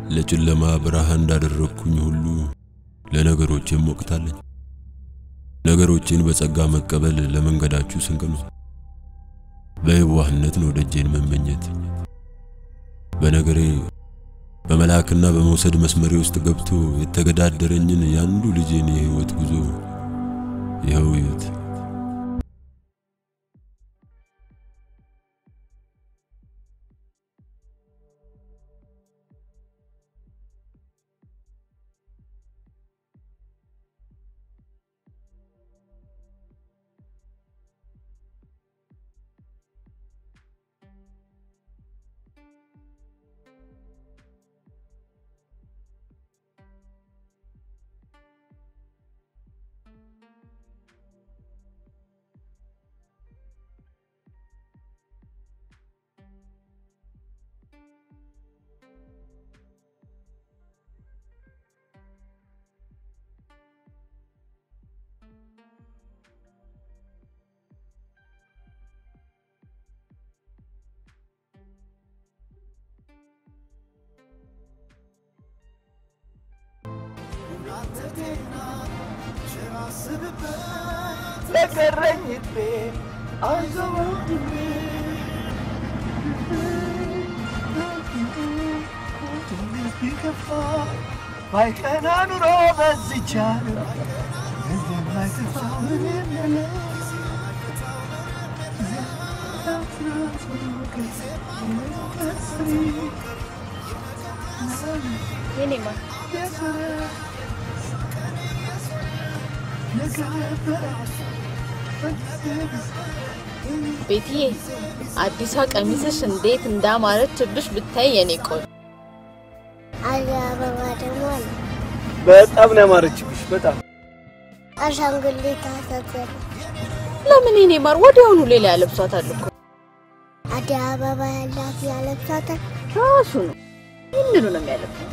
ለጨለማ ብርሃን እንዳደረግኩኝ ሁሉ ለነገሮቼም ወቅት አለኝ። ነገሮቼን በጸጋ መቀበል ለመንገዳችሁ ስንቅ ነው። በየዋህነት ነው ደጄን መመኘት። በነገሬ በመላክና በመውሰድ መስመሬ ውስጥ ገብቶ የተገዳደረኝን ያንዱ ልጄን የህይወት ጉዞ ይኸው ይዩት። ለቀረኝ እድሜ አይዞህ ወንድሜ ቢከፋ ባይቀና ኑሮ በዚች ዓለም እንደማይጠፋ ምንም የለም። የኔማ ቤትዬ አዲሷ ቀሚስሽ እንዴት እንዳማረችብሽ ብታይ የኔ ቆንጆ። አለ አበባ ደግሞ አለ በጣም ነው ያማረችብሽ። በጣም አሻንጉሊት አሰፈር ለምን የኔ ማር ወዲያውኑ ሌላ ያለብሷታል እኮ አደይ አበባ ያላት ያለብሳታል። ራሱ ነው ይህንኑ ነው የሚያለብሰው።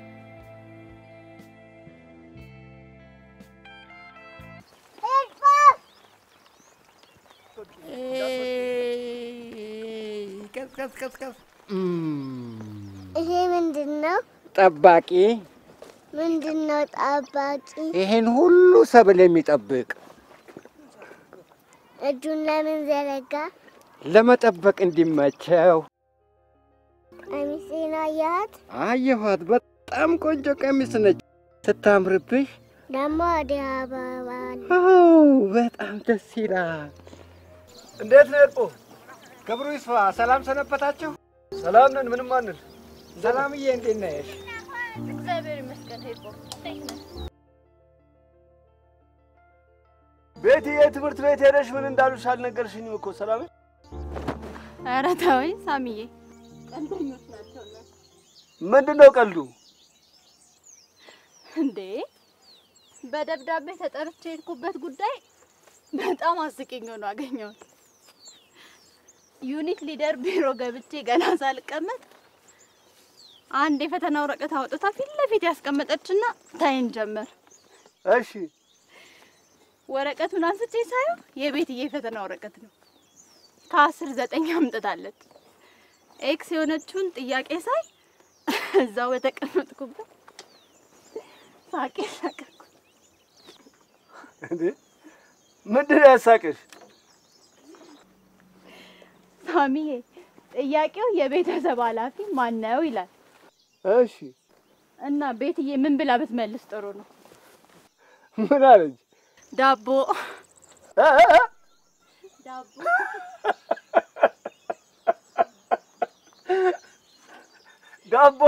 ይሄ ምንድን ነው? ጠባቂ ምንድን ነው ጠባቂ? ይሄን ሁሉ ሰብል የሚጠብቅ እጁን ለምን ዘረጋ? ለመጠበቅ እንዲመቸው። ቀሚሴን አያት? አየኋት። በጣም ቆንጆ ቀሚስ ነች። ስታምርብሽ። ደግሞ አደይ አበባ አለ። አዎ በጣም ደስ ይላል። እንዴት ነው እርቆ? ክብሩ ይስፋ። ሰላም ሰነበታችሁ? ሰላም ነን። ምንም አንል። ሰላምዬ እንዴት ነሽ? እግዚአብሔር ይመስገን። ሄድኩ እንዴት ነህ? ቤትዬ ትምህርት ቤት ሄደሽ ምን እንዳሉሽ አልነገርሽኝም እኮ ሰላም። ኧረ ተወኝ ሳሚዬ፣ ቀልደኞች ናቸው እነሱ። ምንድን ነው ቀልዱ? እንዴ በደብዳቤ ተጠርቼ የሄድኩበት ጉዳይ በጣም አስቂኝ ሆኖ አገኘሁት። ዩኒት ሊደር ቢሮ ገብቼ ገና ሳልቀመጥ አንድ የፈተና ወረቀት አውጥታ ፊት ለፊት ያስቀመጠችና ታይን ጀመር። እሺ ወረቀቱን አንስቼ ሳየው የቤትዬ ፈተና ወረቀት ነው። ከአስር ዘጠኝ አምጥታለች። ኤክስ የሆነችውን ጥያቄ ሳይ እዛው በተቀመጥኩበት ሳቄ ሳቀኩ። እንዴ ምንድን ነው ያሳቅሽ? ሳሚዬ ጥያቄው የቤተሰብ ኃላፊ ማን ነው ይላል እሺ እና ቤትዬ ምን ብላ ብትመልስ ጥሩ ነው? ምን አለች? ዳቦ እ እ እ? ዳቦ ዳቦ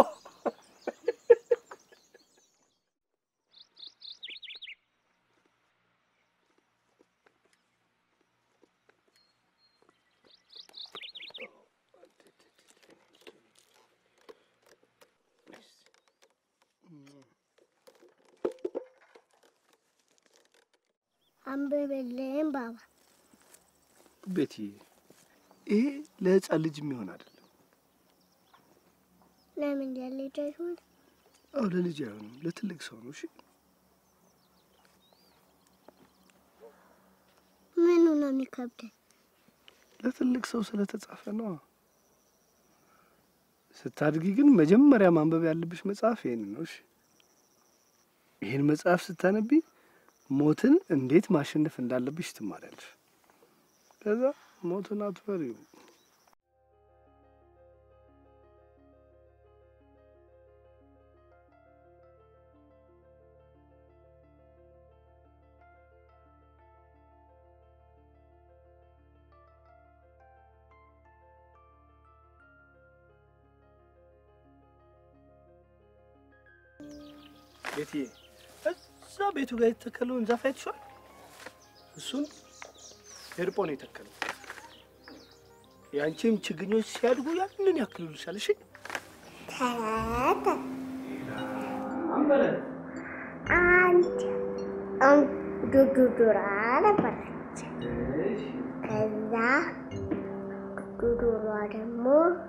አንብብልኝ ባባ። ቤቲ ይሄ ለህፃን ልጅ የሚሆን አይደለም። ለምን ያለች አይሆን? አዎ ለልጅ አይሆንም፣ ለትልቅ ሰው ነው። እሺ ምኑ ነው የሚከብደኝ? ለትልቅ ሰው ስለተጻፈ ነው። ስታድጊ ግን መጀመሪያ ማንበብ ያለብሽ መጽሐፍ ይሄን ነው። እሺ ይህን መጽሐፍ ስታነቢ ሞትን እንዴት ማሸነፍ እንዳለብሽ ትማሪያለሽ። ከዛ ሞትን አትፈሪው። ቤትዬ እዛ ቤቱ ጋር የተተከለውን ዛፍ አይተሽዋል? እሱን ኤርጶ ነው የተከለው። የአንቺም ችግኞች ሲያድጉ ያንን ያክሉልሻል። እሺ ተረት አንድ አንድ ዱዱራ ነበረች። ከዛ ዱዱሯ ደግሞ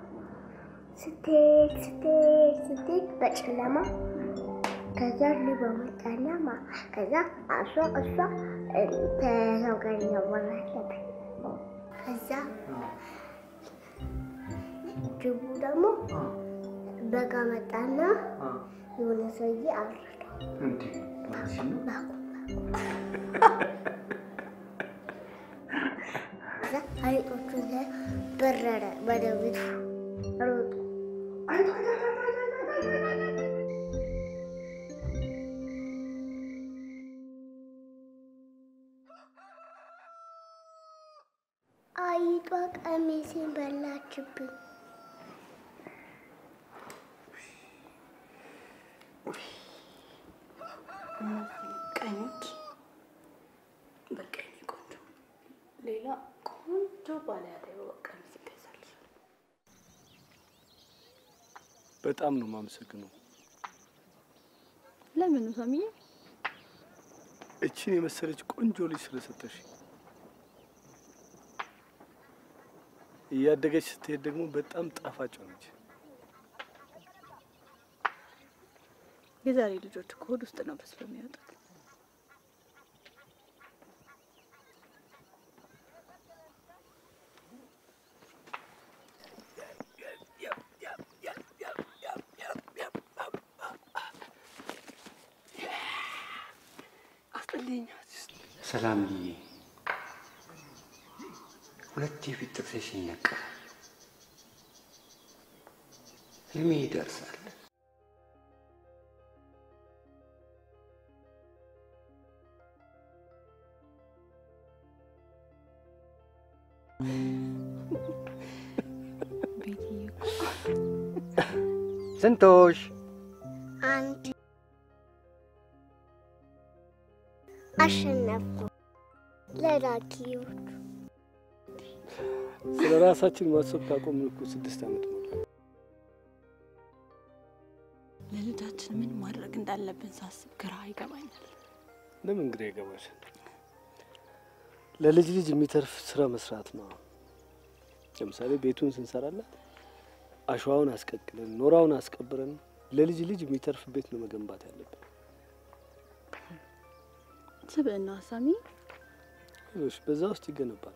ስትሄድ ስትሄድ ስትሄድ በጨለማ ከዛ ልባ መጣና ማ ከዛ እሷ እሷ ከሰው ጋር እያወራች ነበር። ከዛ ጅቡ ደግሞ በጋ መጣና የሆነ ሰውዬ አረደው። ከዛ አይጦቹ በረረ ወደ ቤቱ ሮጡ። አይጧ ቀሚሴን በላችብኝ። ቀኞች በቃ የኔ ቆንጆ ሌላ ቆንጆ ባለ ያለው ቀሚስ ይገዛልሻል። በጣም ነው የማመሰግነው። ለምን ሰሚዬ? እችን የመሰለች ቆንጆ ልጅ ስለሰጠሽ። እያደገች ስትሄድ ደግሞ በጣም ጣፋጭ ሆነች። የዛሬ ልጆች እኮ ሆድ ውስጥ ነው በስሎ የሚወጡት። አስጠልኝ። ሰላምዬ፣ ሁለት የፊት ጥርሴ ሲነቀል ህልሜ ይደርሳል። ቤትዬ እኮ ስንቶሽ አንድ አሸነፍኩ። ለዳኪዎች ስለ ራሳችን ማሰብ ካቆምን እኮ ስድስት ዓመት ሞላ። ለልጃችን ምን ማድረግ እንዳለብን ሳስብ ግራ ይገባኛል። ለምን ግራ ይገባል? ለልጅ ልጅ የሚተርፍ ስራ መስራት ነው። ለምሳሌ ቤቱን ስንሰራላት አሸዋውን አስቀቅለን ኖራውን አስቀብረን ለልጅ ልጅ የሚተርፍ ቤት ነው መገንባት ያለብን። ስብዕና ሳሚ ሌሎች በዛ ውስጥ ይገነባል።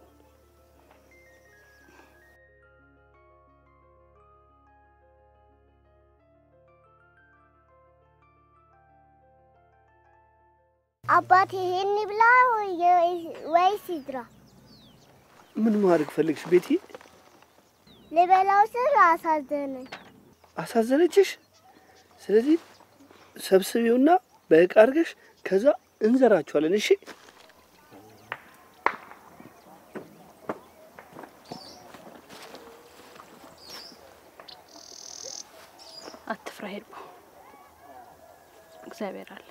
አባቴ ይሄን ብላ ወይስ ይድራ? ምን ማድረግ ፈልግሽ ቤቲ? ልበላው ስል አሳዘነኝ። አሳዘነችሽ? ስለዚህ ሰብስቢውና በእቃ አድርገሽ ከዛ እንዘራችኋለን። እሺ አትፍራ፣ ሄድቦ እግዚአብሔር አለ።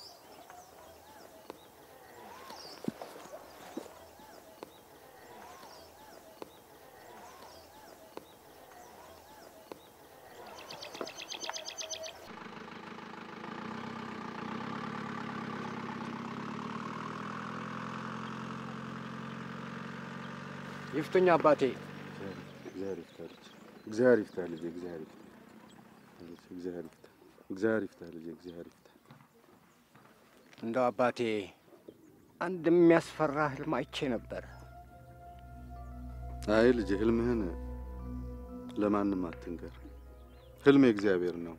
ይፍቱኝ አባቴ። እግዚአብሔር ይፍታ ልጄ፣ እግዚአብሔር ይፍታ ልጄ፣ እግዚአብሔር ይፍታ፣ እግዚአብሔር ይፍታ፣ እግዚአብሔር ይፍታ ልጄ፣ እግዚአብሔር ይፍታ። እንደው አባቴ አንድ የሚያስፈራ ህልም አይቼ ነበር። አይ ልጄ፣ ህልምህን ለማንም አትንገር። ህልም የእግዚአብሔር ነው።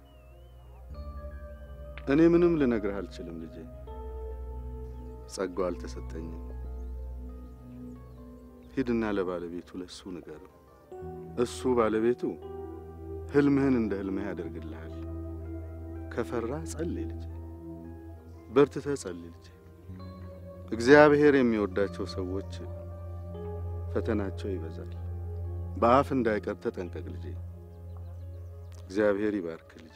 እኔ ምንም ልነግርህ አልችልም ልጄ፣ ጸጋው አልተሰጠኝም። ሂድና ለባለቤቱ ለሱ ንገረው። እሱ ባለቤቱ ህልምህን እንደ ህልምህ ያደርግልሃል። ከፈራ ጸልይ ልጄ፣ በርትተህ ጸልይ ልጄ። እግዚአብሔር የሚወዳቸው ሰዎች ፈተናቸው ይበዛል። በአፍ እንዳይቀር ተጠንቀቅ ልጄ። እግዚአብሔር ይባርክ ልጄ።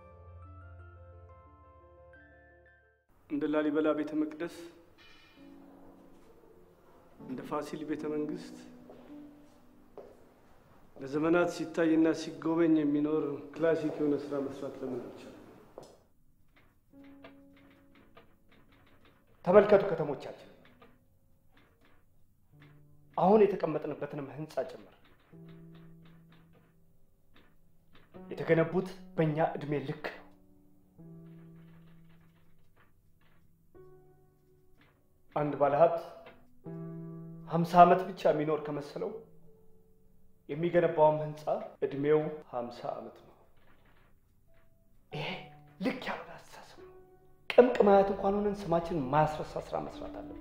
እንደ ላሊበላ ቤተ መቅደስ፣ እንደ ፋሲል ቤተ መንግስት ለዘመናት ሲታይና ሲጎበኝ የሚኖር ክላሲክ የሆነ ስራ መስራት ለምን አልቻለም? ተመልከቱ ከተሞቻችን፣ አሁን የተቀመጥንበትንም ህንፃ ጭምር የተገነቡት በእኛ እድሜ ልክ ነው። አንድ ባለሀብት ሀምሳ ዓመት ብቻ የሚኖር ከመሰለው የሚገነባውም ህንፃ እድሜው ሀምሳ ዓመት ነው። ይሄ ልክ ያልሆነ አስተሳሰብ ነው። ቅምቅም አያት እንኳን ሆነን ስማችንን ማያስረሳ ስራ መስራት አለብን።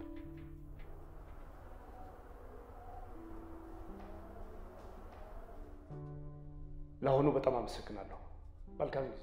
ለአሁኑ በጣም አመሰግናለሁ። መልካም ጊዜ።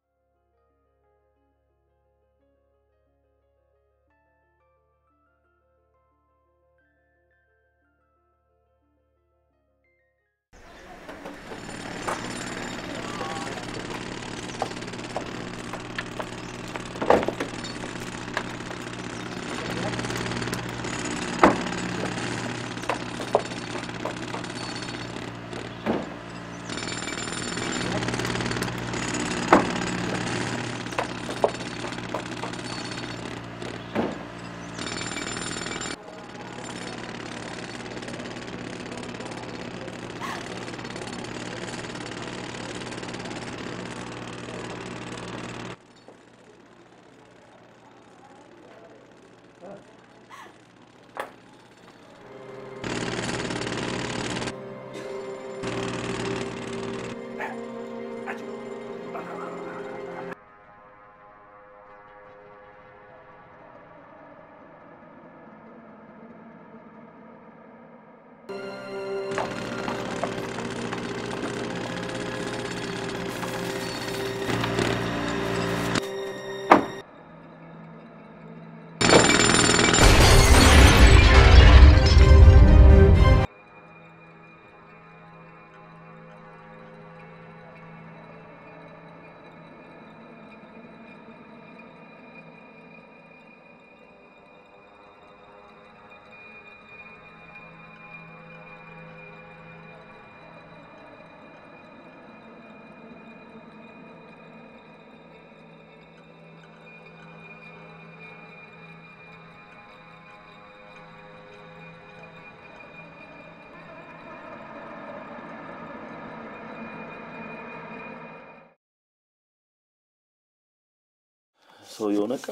ሰውየው ነቃ?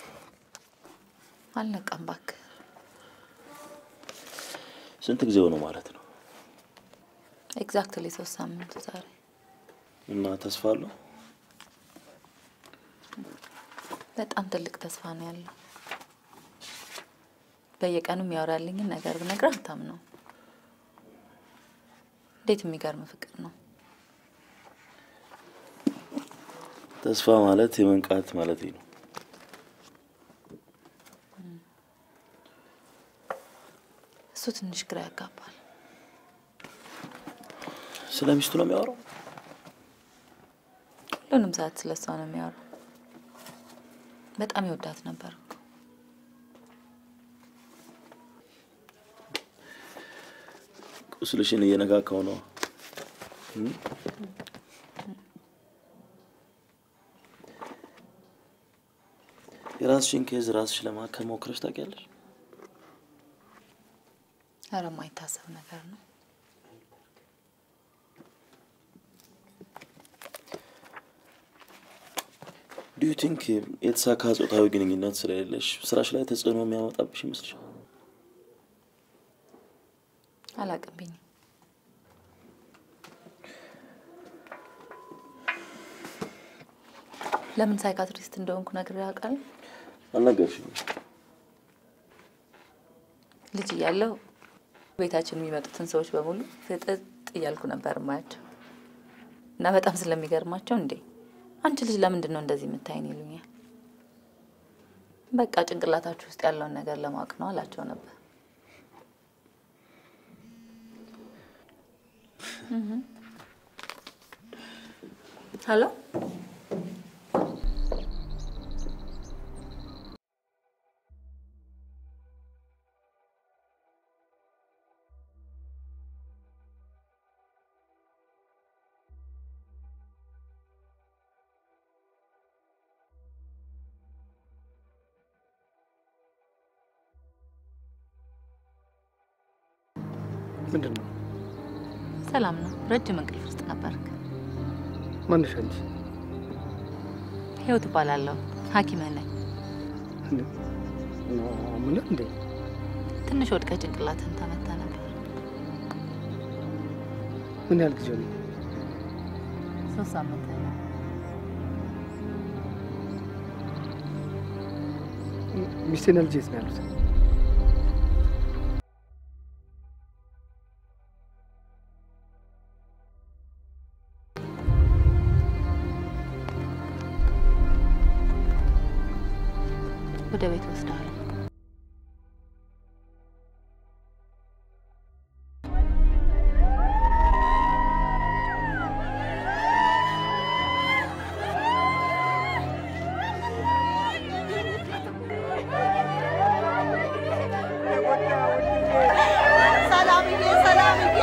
አልነቃም እባክህ። ስንት ጊዜ ሆነው ማለት ነው? ኤግዛክትሊ ሶስት ሳምንቱ ዛሬ። እና ተስፋ አለው? በጣም ትልቅ ተስፋ ነው ያለው። በየቀኑ የሚያወራልኝን ነገር ብነግርህ አታምነው። እንዴት የሚገርም ፍቅር ነው። ተስፋ ማለት የመንቃት ማለት ነው። እሱ ትንሽ ግራ ያጋባል። ስለ ሚስቱ ነው የሚያወራው? ሁሉንም ሰዓት ስለ እሷ ነው የሚያወራው። በጣም ይወዳት ነበር እኮ። ቁስልሽን እየነካካው ነው። እም? የራስሽን ኬዝ ራስሽ ለማከም ሞክረሽ ታውቂያለሽ? ኧረ የማይታሰብ ነገር ነው። ዱ ዩ ቲንክ የተሳካ ጾታዊ ግንኙነት ስለሌለሽ ስራሽ ላይ ተጽዕኖ የሚያመጣብሽ ይመስልሻል? አላቅብኝም። ለምን ሳይካትሪስት እንደሆንኩ ነግሬ አውቃለሁ? አልነገርሽኝም። ልጅ እያለሁ ቤታችን የሚመጡትን ሰዎች በሙሉ ፍጥጥ እያልኩ ነበር ማያቸው እና በጣም ስለሚገርማቸው እንዴ አንቺ ልጅ ለምንድን ነው እንደዚህ የምታይን ይሉኛል። በቃ ጭንቅላታችሁ ውስጥ ያለውን ነገር ለማወቅ ነው አላቸው ነበር። ሄሎ ምንድን ነው? ሰላም ነው። ረጅም እንቅልፍ ውስጥ ነበርክ። ማንሽ አንቺ? ህይወት እባላለሁ። ሐኪምህ ነኝ። ምን እንዴ? ትንሽ ወድቀ ጭንቅላትህን ተመታ ነበር። ምን ያህል ጊዜ ነው? ሶስት ሳምንት ነው። ሚስቴና ልጄ የት ነው ያሉት? ወደ ቤት ወስደዋል። ሰላምዬ ሰላምዬ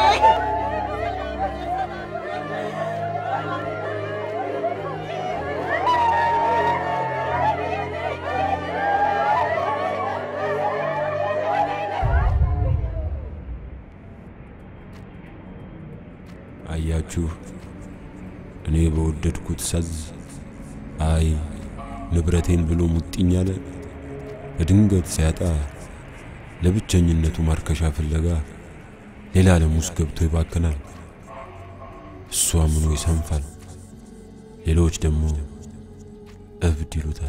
አያችሁ፣ እኔ በወደድኩት ሳዝ አይ ንብረቴን ብሎ ሙጥኝ አለ። በድንገት ሲያጣ ለብቸኝነቱ ማርከሻ ፍለጋ ሌላ ዓለም ውስጥ ገብቶ ይባክናል። እሱ አምኖ ይሰንፋል፣ ሌሎች ደግሞ እብድ ይሉታል።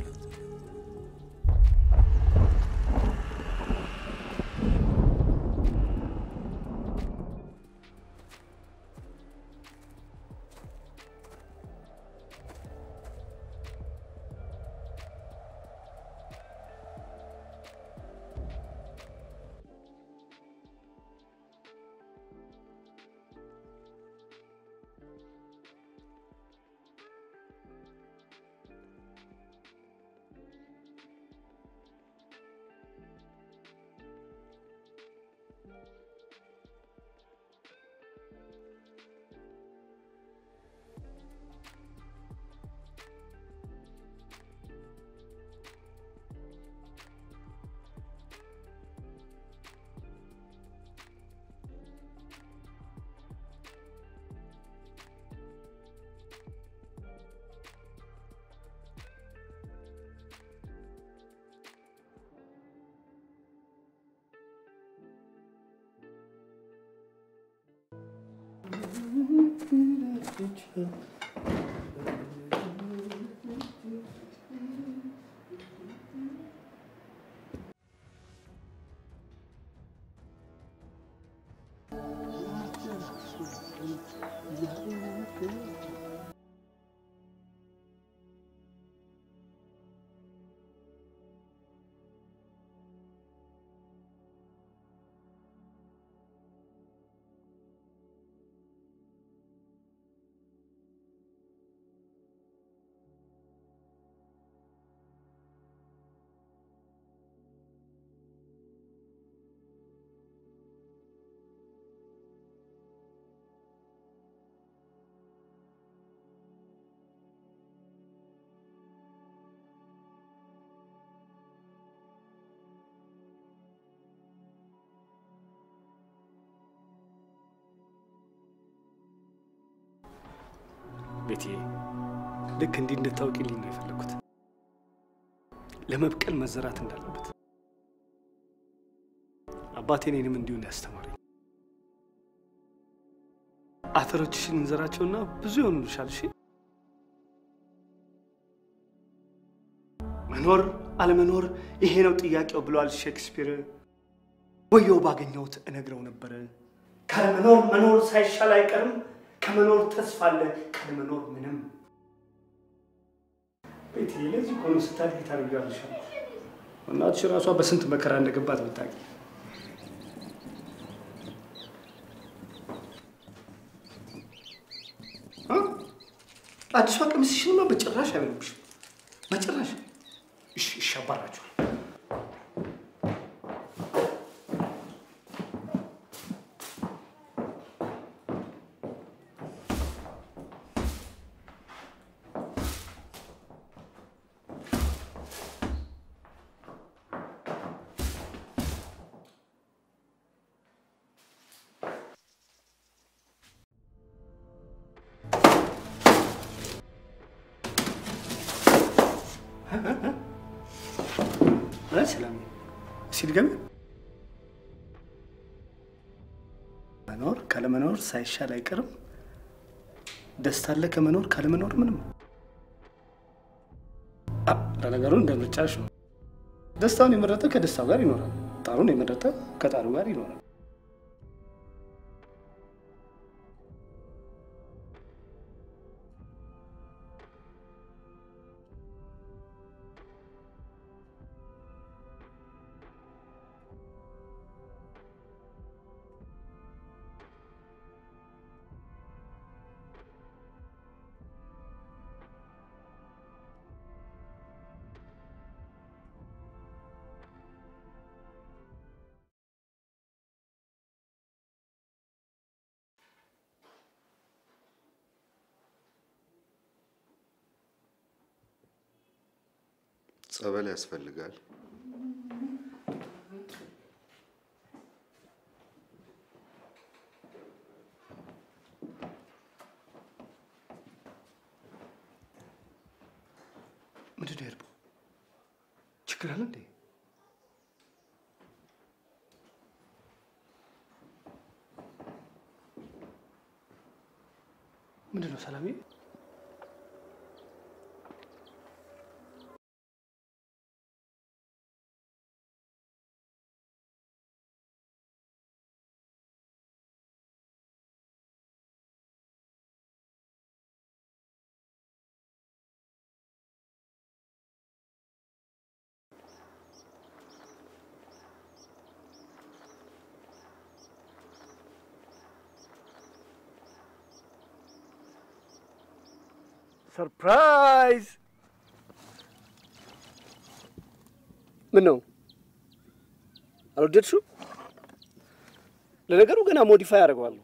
ቤትዬ ልክ እንዲህ እንድታውቂልኝ ነው የፈለኩት። ለመብቀል መዘራት እንዳለበት አባቴ እኔንም እንዲሁ ነው ያስተማረኝ። አተሮችሽን እንዘራቸውና ብዙ ይሆኑልሻል። እሺ መኖር አለመኖር ይሄ ነው ጥያቄው ብሏል ሼክስፒር። ወየው ባገኘሁት እነግረው ነበር። ካለመኖር መኖር ሳይሻል አይቀርም። ከመኖር ተስፋ አለ፣ ካለመኖር ምንም። ቤት ለዚህ እኮ ነው ስታድጊ ታደርጋለሽ። እናትሽ ራሷ በስንት መከራ እንደገባት ብታውቂ። እ? አዲሷ ቀሚስሽንማ በጭራሽ አይበሉብሽም፣ በጭራሽ። እሺ እሺ፣ አባራችኋል። ሰላም ሲድገም መኖር ካለመኖር ሳይሻል አይቀርም። ደስታ አለ ከመኖር ካለመኖር ምንም። አ፣ ለነገሩ እንደ ምርጫሽ ነው። ደስታውን የመረጠ ከደስታው ጋር ይኖራል። ጣሩን የመረጠ ከጣሩ ጋር ይኖራል። ጸበል ያስፈልጋል። ምንድን ነው የሄድኩት? ችግር አለ እንዴ? ምንድን ነው ሰላሜ? ሰርፕራይዝ! ምን ነው አልወደድሽው? ለነገሩ ገና ሞዲፋይ አደርገዋለሁ።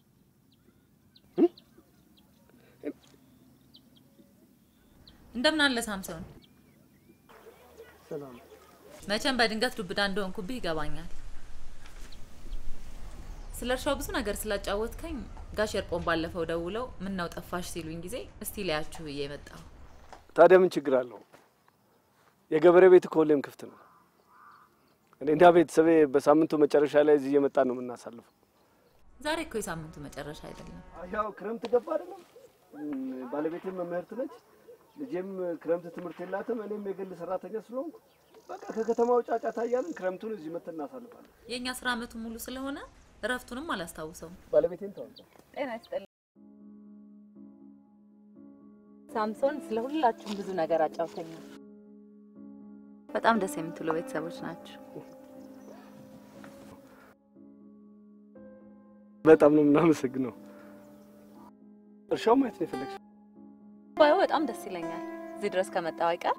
እንደምን አለ ሳምሶን? ሰላም። መቼም በድንገት ዱብዳ እንደሆንኩብህ ይገባኛል። ስለ እርሻው ብዙ ነገር ስላጫወትከኝ ጋሽ ኤርጶን ባለፈው ደውለው ምን ነው ጠፋሽ ሲሉኝ ጊዜ እስቲ ላያችሁ ብዬ መጣሁ። ታዲያ ምን ችግር አለው? የገበሬ ቤት እኮ ሁሌም ክፍት ነው። እኔና ቤተሰቤ በሳምንቱ መጨረሻ ላይ እዚህ እየመጣን ነው የምናሳልፈው። ዛሬ እኮ የሳምንቱ መጨረሻ አይደለም። ያው ክረምት ገባ አይደለም? ባለቤቴም መምህርት ነች፣ ልጄም ክረምት ትምህርት የላትም። እኔም የግል ሰራተኛ ስለሆንኩ በቃ ከከተማው ጫጫታ እያልን ክረምቱን እዚህ መጥተን እናሳልፋለን። የእኛ ስራ አመቱ ሙሉ ስለሆነ እረፍቱንም አላስታውሰውም። ባለቤቴን ተዋል። ጤና ይስጥልኝ ሳምሶን። ስለ ሁላችሁም ብዙ ነገር አጫውተኛል። በጣም ደስ የምትሉ ቤተሰቦች ናቸው። በጣም ነው የምናመሰግነው። እርሻው ማየት ነው የፈለግሽው? ባዩ በጣም ደስ ይለኛል። እዚህ ድረስ ከመጣው አይቀር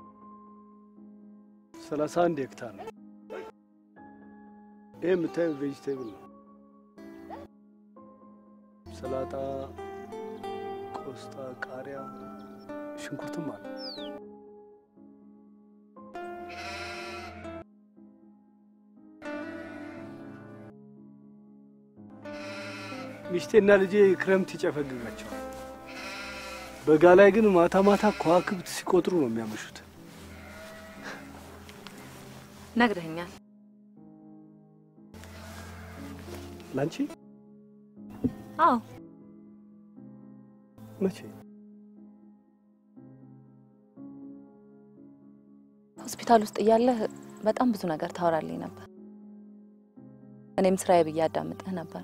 ሰላሳ አንድ ሄክታር ነው። ይህ የምታየው ቬጅቴብል ነው። ሰላጣ፣ ቆስጣ፣ ቃሪያ፣ ሽንኩርትም አለ። ሚስቴና ልጄ ክረምት ይጨፈግጋቸዋል። በጋ ላይ ግን ማታ ማታ ከዋክብት ሲቆጥሩ ነው የሚያመሹት። ነግረኛል። ላንቺ አዎ መቼ? ሆስፒታል ውስጥ እያለህ በጣም ብዙ ነገር ታወራልኝ ነበር። እኔም ስራዬ ብዬ አዳምጥህ ነበር።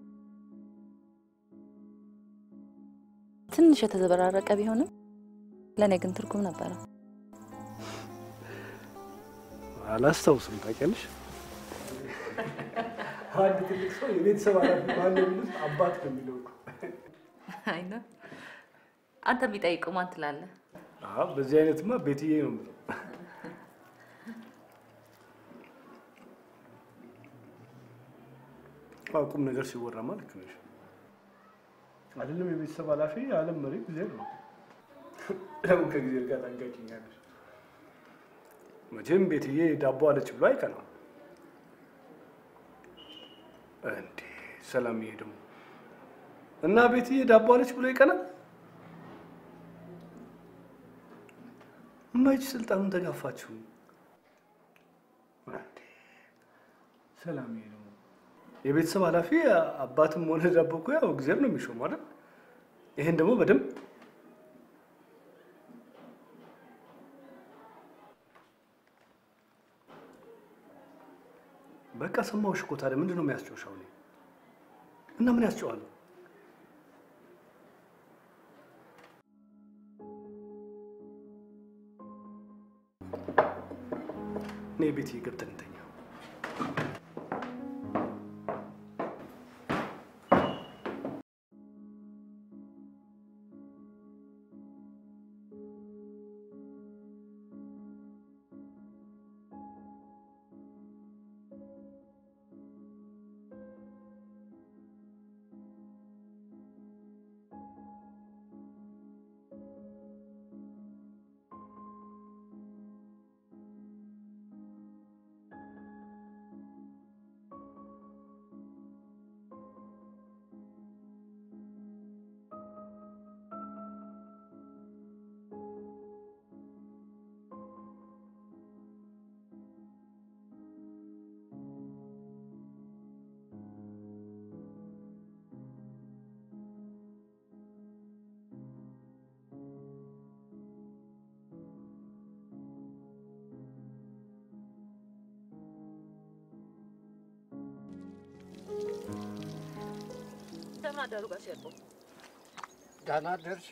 ትንሽ የተዘበራረቀ ቢሆንም ለእኔ ግን ትርጉም ነበረው። አላስታውስም። ታውቂያለሽ፣ አንድ ትልቅ ሰው የቤተሰብ ኃላፊ ማን የሚሉት አባት ነው የሚለው እኮ። አይ ነው አንተ ቢጠይቁ ማን ትላለህ? አዎ፣ በዚህ አይነትማ ቤትዬ ነው የምለው። አዎ፣ ቁም ነገር ሲወራማ ልክ ነሽ። አይደለም የቤተሰብ ኃላፊ የዓለም መሪ ጊዜ ነው። ለምን ከጊዜ ጋር ታንጋጭኛለሽ? መቼም ቤትዬ ዳቦ አለች ብሎ አይቀናም። እንዴ ሰላምዬ ደግሞ እና ቤትዬ ዳቦ አለች ብሎ ይቀናል? እማይች ስልጣኑን ተጋፋችሁ። እንዴ ሰላምዬ ደግሞ የቤተሰብ ኃላፊ አባትም ሆነ ዳቦ እኮ ያው እግዚአብሔር ነው የሚሾም አይደል? ይሄን ደግሞ በደንብ በቃ ሰማሁሽ እኮ። ታዲያ ምንድን ነው የሚያስጨውሽ? አሁን እና ምን ያስጨዋል? እኔ ቤት ገብተን እንተኛ። እንደምን አደሩ ጋሽ ያዕቆብ? ደህና አደርሽ?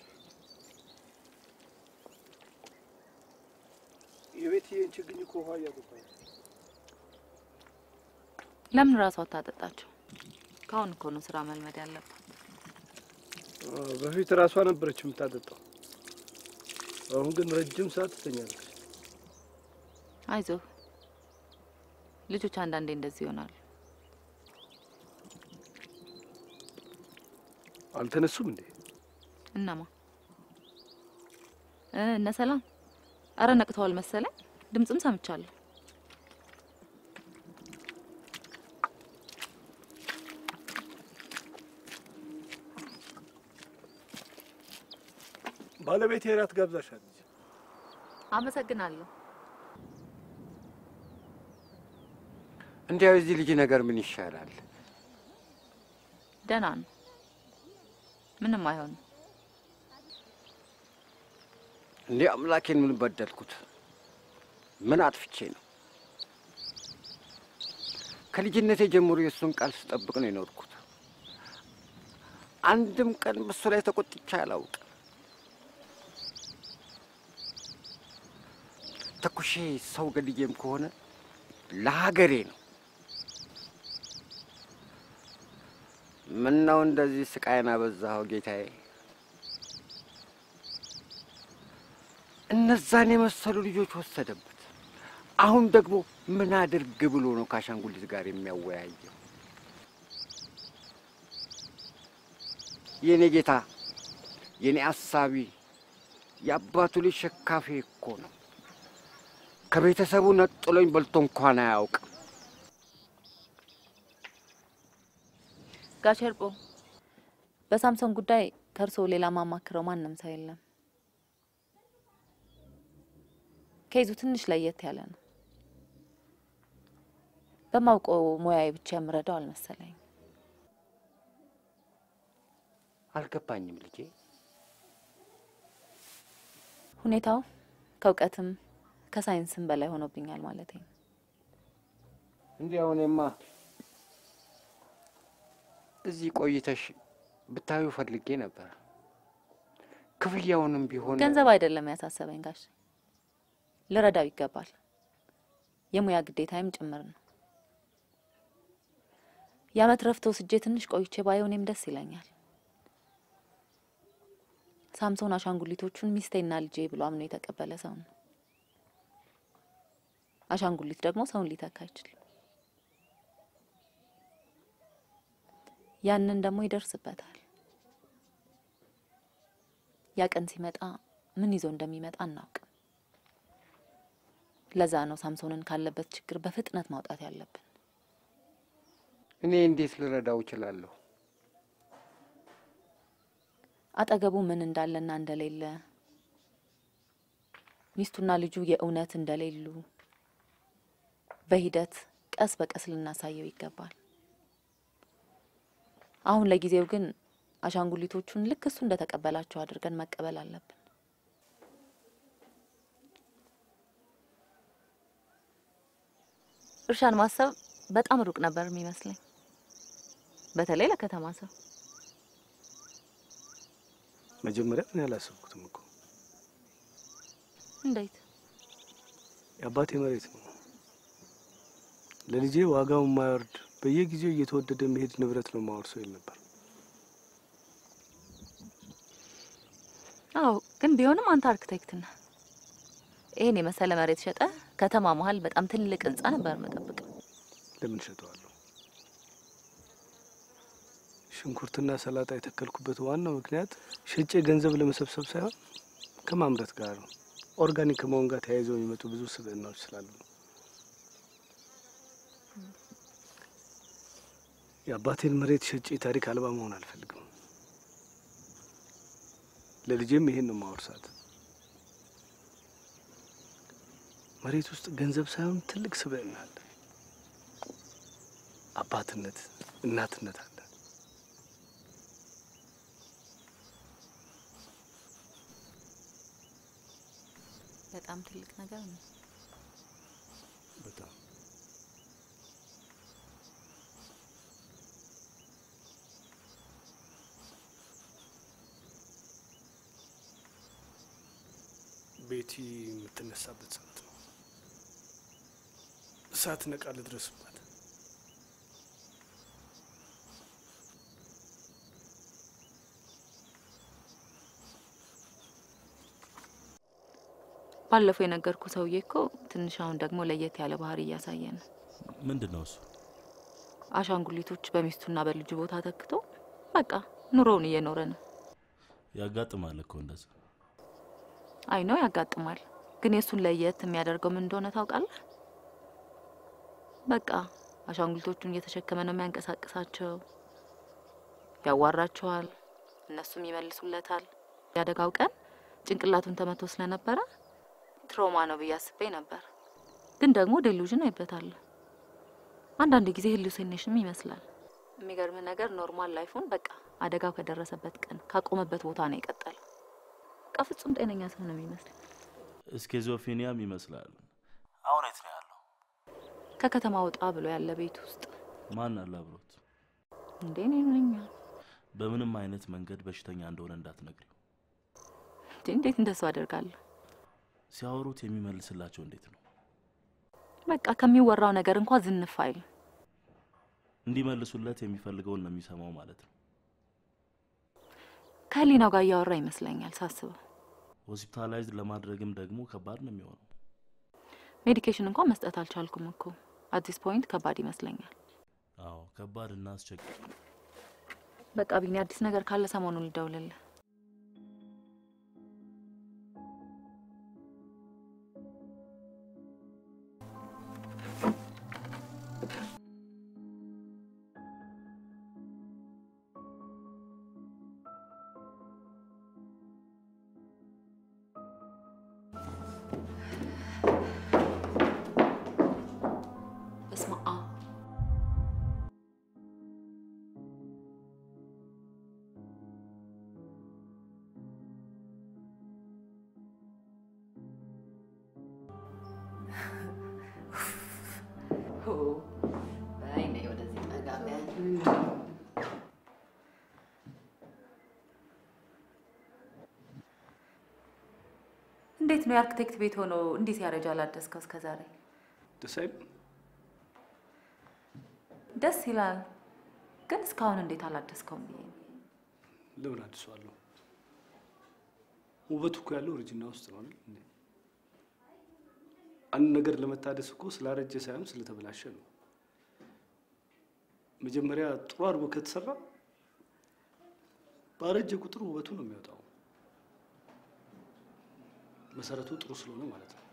የቤትዬን ችግኝ እኮ ውሃ እያጠጣሁ ነው። ለምን ራሷ አታጠጣቸው? ከአሁን እኮ ነው ስራ መልመድ ያለባት። አዎ፣ በፊት ራሷ ነበረች የምታጠጣው። አሁን ግን ረጅም ሰዓት ትተኛለች። አይዞህ፣ ልጆች አንዳንዴ እንደዚህ ይሆናሉ። አልተነሱም እንዴ? እነማ እ እነ ሰላም? አረ ነቅተዋል መሰለኝ። ድምፅም ሰምቻለሁ። ባለቤቴ እራት ጋብዛሻለች። አመሰግናለሁ። እንዲያው የዚህ ልጅ ነገር ምን ይሻላል? ደህና ነው፣ ምንም አይሆንም። እንዴ አምላኬን ምን በደልኩት? ምን አጥፍቼ ነው? ከልጅነቴ ጀምሮ የእሱን ቃል ስጠብቅ ነው የኖርኩት። አንድም ቀን በሱ ላይ ተቆጥቼ አላውቅም። ተኩሼ ሰው ገድዬም ከሆነ ለሀገሬ ነው። ምን ነው እንደዚህ ስቃይን አበዛኸው ጌታዬ? እነዛን የመሰሉ ልጆች ወሰደበት። አሁን ደግሞ ምን አድርግ ብሎ ነው ከአሻንጉሊት ጋር የሚያወያየው? የእኔ ጌታ፣ የእኔ አሳቢ፣ የአባቱ ልጅ ሸካፌ እኮ ነው። ከቤተሰቡ ነጥሎኝ በልቶ እንኳን አያውቅም። ጋሽ እርቆ፣ በሳምሶን ጉዳይ ከእርሶ ሌላ ማማክረው ማንም ሰው የለም። ከይዙ ትንሽ ለየት ያለ ነው። በማውቀው ሙያዬ ብቻ የምረዳው አልመሰለኝ። አልገባኝም ልጄ። ሁኔታው ከእውቀትም ከሳይንስም በላይ ሆኖብኛል ማለት ነው። እንዲያው እኔማ እዚህ ቆይተሽ ብታዩ ፈልጌ ነበር። ክፍያውንም ቢሆን ገንዘብ አይደለም ያሳሰበኝ ጋሽ፣ ልረዳው ይገባል። የሙያ ግዴታዬም ጭምር ነው። የአመት ረፍት ወስጄ ትንሽ ቆይቼ ባየው እኔም ደስ ይለኛል። ሳምሶን አሻንጉሊቶቹን ሚስቴና ልጄ ብሎ አምኖ የተቀበለ ሰው ነው። አሻንጉሊት ደግሞ ሰውን ሊተካ አይችልም። ያንን ደግሞ ይደርስበታል። ያ ቀን ሲመጣ ምን ይዞ እንደሚመጣ አናውቅም። ለዛ ነው ሳምሶንን ካለበት ችግር በፍጥነት ማውጣት ያለብን። እኔ እንዴት ልረዳው እችላለሁ? አጠገቡ ምን እንዳለና እንደሌለ፣ ሚስቱና ልጁ የእውነት እንደሌሉ በሂደት ቀስ በቀስ ልናሳየው ይገባል። አሁን ለጊዜው ግን አሻንጉሊቶቹን ልክ እሱ እንደተቀበላቸው አድርገን መቀበል አለብን። እርሻን ማሰብ በጣም ሩቅ ነበር የሚመስለኝ፣ በተለይ ለከተማ ሰው። መጀመሪያ እኔ አላሰብኩትም እኮ እንዴት? የአባቴ መሬት ነው። ለልጄ ዋጋው የማይወርድ በየጊዜው እየተወደደ የሚሄድ ንብረት ነው ማወርሰው ይል ነበር። አዎ፣ ግን ቢሆንም አንተ አርክቴክት ነህ። ይሄን የመሰለ መሬት ሸጠ ከተማ መሀል በጣም ትልቅ ህንጻ ነበር መጠብቅ። ለምን ሸጠዋለሁ? ሽንኩርትና ሰላጣ የተከልኩበት ዋናው ምክንያት ሸጬ ገንዘብ ለመሰብሰብ ሳይሆን ከማምረት ጋር ነው። ኦርጋኒክ ከመሆን ጋር ተያይዘው የሚመጡ ብዙ ስብዕናዎች ስላሉ ነው። የአባቴን መሬት ሸጬ ታሪክ አልባ መሆን አልፈልግም። ለልጄም ይሄን ነው ማወርሳት። መሬት ውስጥ ገንዘብ ሳይሆን ትልቅ ስብዕና አለ። አባትነት፣ እናትነት አለ። በጣም ትልቅ ነገር ነው። በጣም ቤቲ የምትነሳበት ሰዓት ነው። እሳት ነቃ ልድረስባት። ባለፈው የነገርኩ ሰውዬ እኮ ትንሽ አሁን ደግሞ ለየት ያለ ባህሪ እያሳየ ነው። ምንድን ነው እሱ? አሻንጉሊቶች በሚስቱና በልጁ ቦታ ተክቶ በቃ ኑሮውን እየኖረ ነው። ያጋጥማል እኮ እንደዛ። አይ ነው ያጋጥማል። ግን የእሱን ለየት የሚያደርገው ምን እንደሆነ ታውቃለህ? በቃ አሻንጉሊቶቹን እየተሸከመ ነው የሚያንቀሳቅሳቸው። ያዋራቸዋል፣ እነሱም ይመልሱለታል። ያደጋው ቀን ጭንቅላቱን ተመቶ ስለነበረ ትሮማ ነው ብዬ አስቤ ነበር። ግን ደግሞ ዴሉዥን አይበታለሁ። አንዳንድ ጊዜ ሄሉሲኔሽንም ይመስላል። የሚገርም ነገር ኖርማል ላይፉን በቃ አደጋው ከደረሰበት ቀን ካቆመበት ቦታ ነው የቀጠለው። በቃ ፍጹም ጤነኛ ሰው ነው የሚመስል። ስኪዞፌኒያም ይመስላል። አሁን የት ነው ያለው? ከከተማ ወጣ ብሎ ያለ ቤት ውስጥ ማን አለ አብሮት? እንዴ እኔ ነኝ። በምንም አይነት መንገድ በሽተኛ እንደሆነ እንዳትነግሪው። እንዴ እንዴት እንደሱ አደርጋለሁ? ሲያወሩት የሚመልስላቸው እንዴት ነው? በቃ ከሚወራው ነገር እንኳ ዝንፍ አይል። እንዲመልሱለት የሚፈልገውን ነው የሚሰማው ማለት ነው። ከህሊናው ጋር እያወራ ይመስለኛል ሳስበው። ሆስፒታላይዝድ ለማድረግም ደግሞ ከባድ ነው የሚሆነው። ሜዲኬሽን እንኳን መስጠት አልቻልኩም እኮ አዲስ ፖይንት ከባድ ይመስለኛል። አዎ ከባድ እና አስቸጋሪ። በቃ ቢኒ አዲስ ነገር ካለ ሰሞኑን ልደውልልህ። በስመ አብ እንዴት ነው የአርክቴክት ቤት ሆኖ እንዲህ ሲያረጅ አላደስከው እስከ ዛሬ? ደስ አይልም? ደስ ይላል፣ ግን እስካሁን እንዴት አላደስከውም ብዬ ነው። ለምን አድሰዋለሁ? ውበቱ እኮ ያለው እርጅና ውስጥ ነው አይደል? እንዴ? አንድ ነገር ለመታደስ እኮ ስላረጀ ሳይሆን ስለተበላሸ ነው። መጀመሪያ ጥሩ አድርጎ ከተሰራ ባረጀ ቁጥር ውበቱ ነው የሚወጣው። መሰረቱ ጥሩ ስለሆነ ማለት ነው።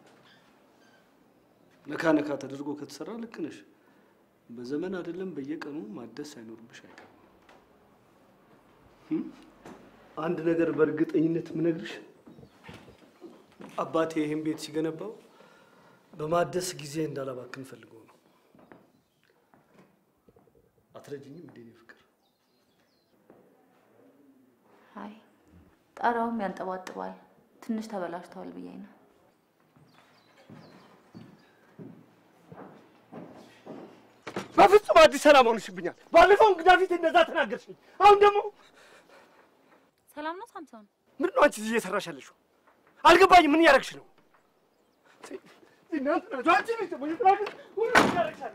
ነካ ነካ ተደርጎ ከተሰራ ልክ ነሽ። በዘመን አይደለም በየቀኑ ማደስ ሳይኖርብሽ አይቀርም። እም? አንድ ነገር በእርግጠኝነት የምነግርሽ አባቴ ይህን ቤት ሲገነባው በማደስ ጊዜ እንዳላባክን ፈልገው ነው። አትረጅኝም እንዴ እኔ ፍቅር? አይ ጣራውም ያንጠባጥባል፣ ትንሽ ተበላሽተዋል ብዬ ነው። በፍጹም አዲስ ሰላም ሆንሽብኛል። ባለፈው እንግዳ ፊት እንደዛ ተናገርሽኝ። አሁን ደግሞ ሰላም ነው ሳምሶን? ምንድን ነው አንቺ እዚህ እየሰራሽ ያለሽው? አልገባኝም። ምን እያደረግሽ ነው? እናንተ ናችሁ አንቺ ነሽ ደግሞ እየተናገርሽ ሁሉ እያደረግሻለሽ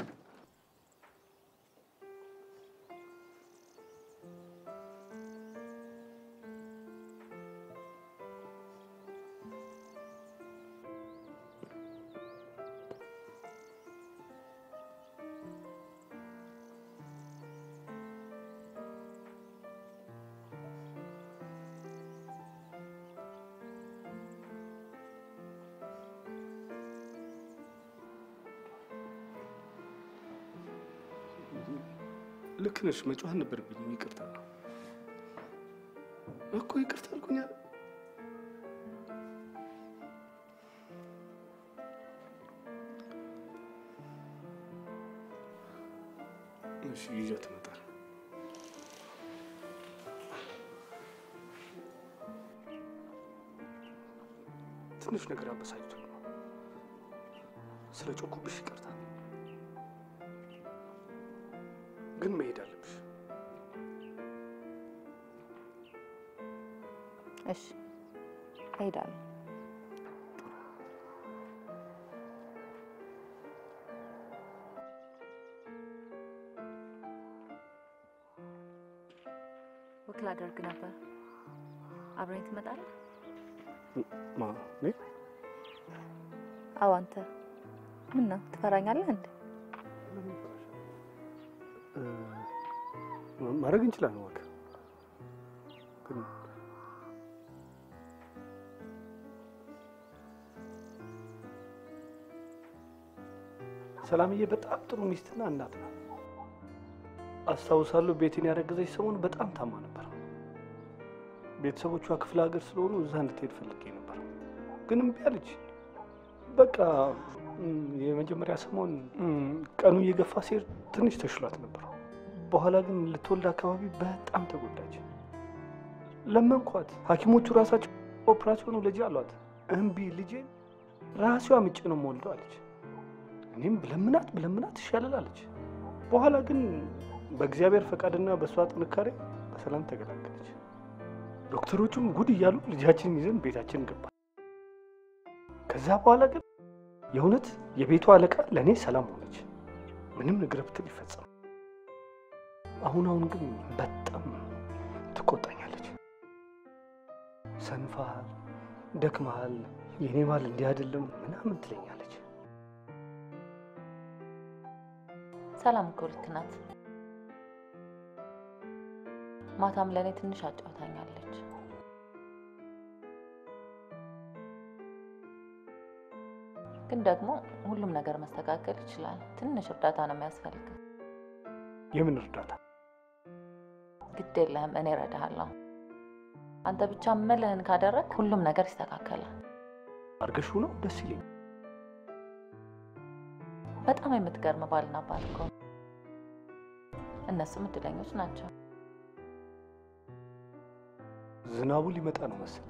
ልክ ነሽ። መጮህ ነበረብኝ። ይቅርታ እኮ ይቅርታ አልኩኝ። አይደል? እሺ ይዣት እመጣለሁ። ትንሽ ነገር አበሳጭቶ ነው። ስለ ጮኩብሽ ይቅርታ። ግን መሄድ አለብሽ። እሺ እሄዳለሁ። ወክ ላደርግ ነበር። አብረኝ ትመጣለህ? ማ እኔ? አዎ አንተ። ምን ነው ትፈራኛለህ እንዴ? እ፣ ማድረግ እንችላለን። ወክ ግን ሰላምዬ በጣም ጥሩ ሚስትና እናት ናት። አስታውሳለሁ ቤቴን ያረገዘች ሰሞን በጣም ታማ ነበር። ቤተሰቦቿ ክፍለ ሀገር ስለሆኑ እዛ እንድትሄድ ፈልጌ ነበር፣ ግን እምቢ አለች። በቃ እም፣ የመጀመሪያ ሰሞን እም፣ ቀኑ እየገፋ ሲሄድ ትንሽ ተሽሏት ነበር። በኋላ ግን ልትወልድ አካባቢ በጣም ተጎዳች። ለመንኳት። ሐኪሞቹ ራሳቸው ኦፕራሲዮኑ ልጅ አሏት። እምቢ ልጄን ራሷ ምጭ ነው የምወልደው አለች። እኔም ብለምናት ብለምናት ይሻላል አለች። በኋላ ግን በእግዚአብሔር ፈቃድና በእሷ ጥንካሬ በሰላም ተገላገለች። ዶክተሮቹም ጉድ እያሉ ልጃችንን ይዘን ቤታችን ገባ። ከዛ በኋላ ግን የእውነት የቤቱ አለቃ ለእኔ ሰላም ሆነች። ምንም ነገር ብትል ይፈጸም። አሁን አሁን ግን በጣም ትቆጣኛለች። ሰንፋል፣ ደክመሃል፣ የእኔ ባል እንዲህ አይደለም ምናምን ትለኛለች። ሰላም እኮ ልክ ናት። ማታም ለእኔ ትንሽ አጫውታኛለች። ግን ደግሞ ሁሉም ነገር መስተካከል ይችላል። ትንሽ እርዳታ ነው የሚያስፈልግ። የምን እርዳታ? ግድ የለህም፣ እኔ እረዳሃለሁ። አንተ ብቻ ምልህን ካደረግ ሁሉም ነገር ይስተካከላል። አርገሹ ነው ደስ ይለኝ። በጣም የምትገርም ባልና አባት እኮ ነው። እነሱም እድለኞች ናቸው። ዝናቡ ሊመጣ ነው መሰለኝ።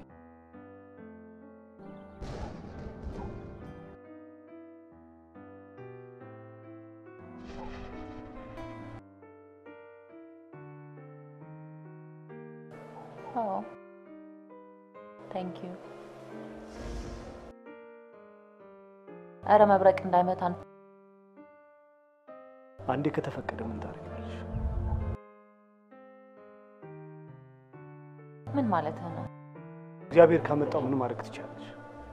አዎ ታንክ ዩ እረ መብረቅ እንዳይመታን። አንዴ ከተፈቀደ ምን ታደርጊያለሽ? ምን ማለትህ ነው? እግዚአብሔር ካመጣው ምን ማድረግ ትችላለሽ?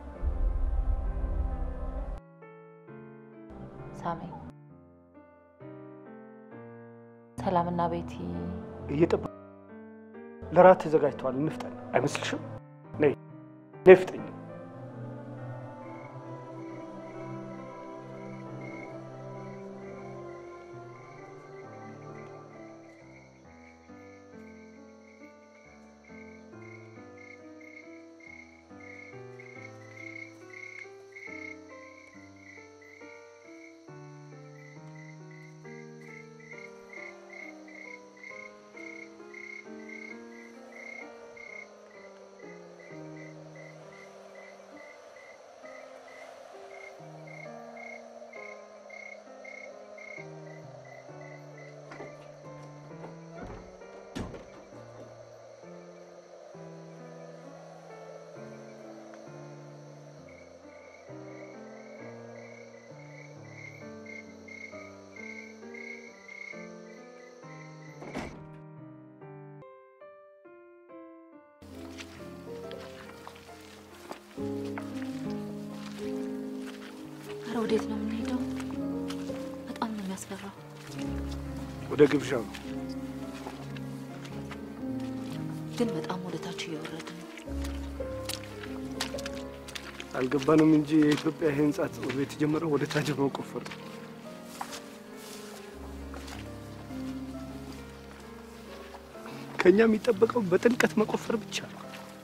ሳሚ፣ ሰላምና ቤቲ እየጠበቁ ለራት ተዘጋጅተዋል። እንፍጠን። አይመስልሽም? ነይ ነይ፣ ፍጠኝ። ኧረ ወዴት ነው የምንሄደው? በጣም ነው የሚያስፈራው። ወደ ግብዣው ነው። ግን በጣም ወደ ታች እየወረድን ነው። አልገባንም እንጂ የኢትዮጵያ የህንጻ ጽሑፍ ቤት የተጀመረው ወደ ታች በመቆፈር ነው። ከእኛ የሚጠበቀው በጥልቀት መቆፈር ብቻ ነው።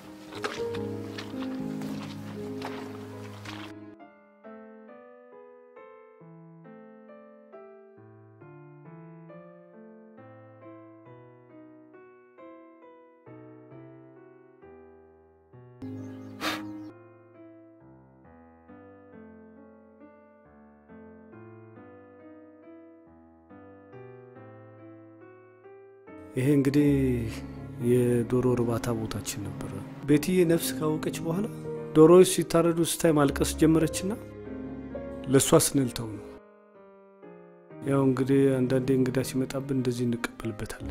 ይሄ እንግዲህ የዶሮ እርባታ ቦታችን ነበረ። ቤትዬ ነፍስ ካወቀች በኋላ ዶሮዎች ሲታረዱ ስታይ ማልቀስ ጀመረችና ለእሷ ስንልተው ነው። ያው እንግዲህ አንዳንዴ እንግዳ ሲመጣብን እንደዚህ እንቀበልበታለን።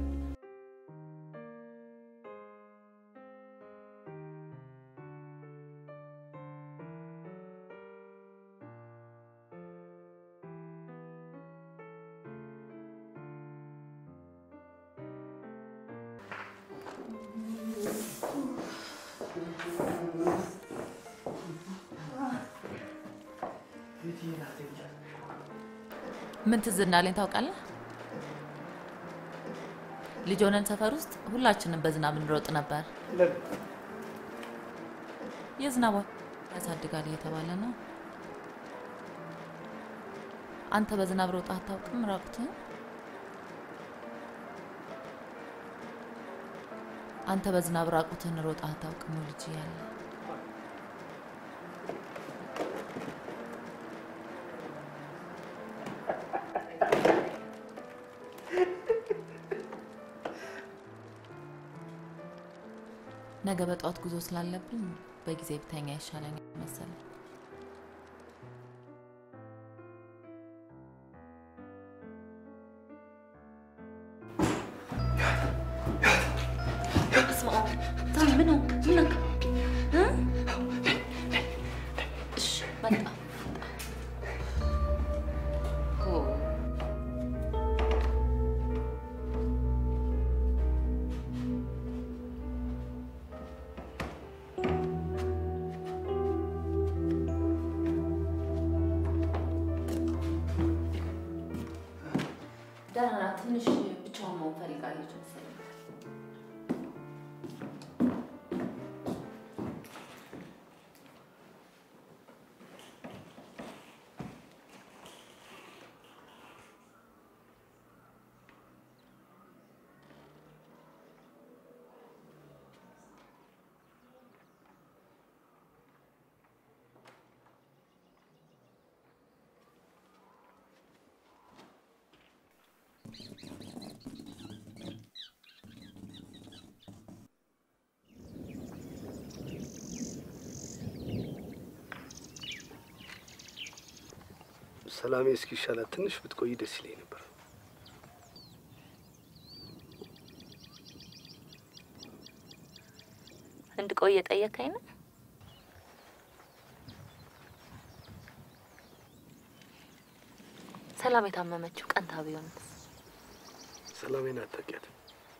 ምን ትዝ እንዳለኝ ታውቃለህ? ልጅ ሆነን ሰፈር ውስጥ ሁላችንም በዝናብ እንሮጥ ነበር። የዝናብ ውሃ ያሳድጋል እየተባለ ነው። አንተ በዝናብ ሮጣ አታውቅም? ራቁትህን? አንተ በዝናብ ራቁትህን ሮጣ አታውቅም? ልጅ ያለ ነገ በጠዋት ጉዞ ስላለብኝ በጊዜ ብተኛ ይሻለኝ መሰለኝ። በስመ አብ ታም ምን ነው ምን ነው እ እሺ መጣ ኦ ደህና ናት። ትንሽ ብቻዋን መሆን ፈልጋለች መሰለኝ። ሰላሜ እስኪሻላት ትንሽ ብትቆይ ደስ ይለኝ ነበር። እንድቆይ የጠየቀኝ ነው። ሰላም የታመመችው ቀንታ ቢሆንስ? ሰላሜን አታውቂያትም።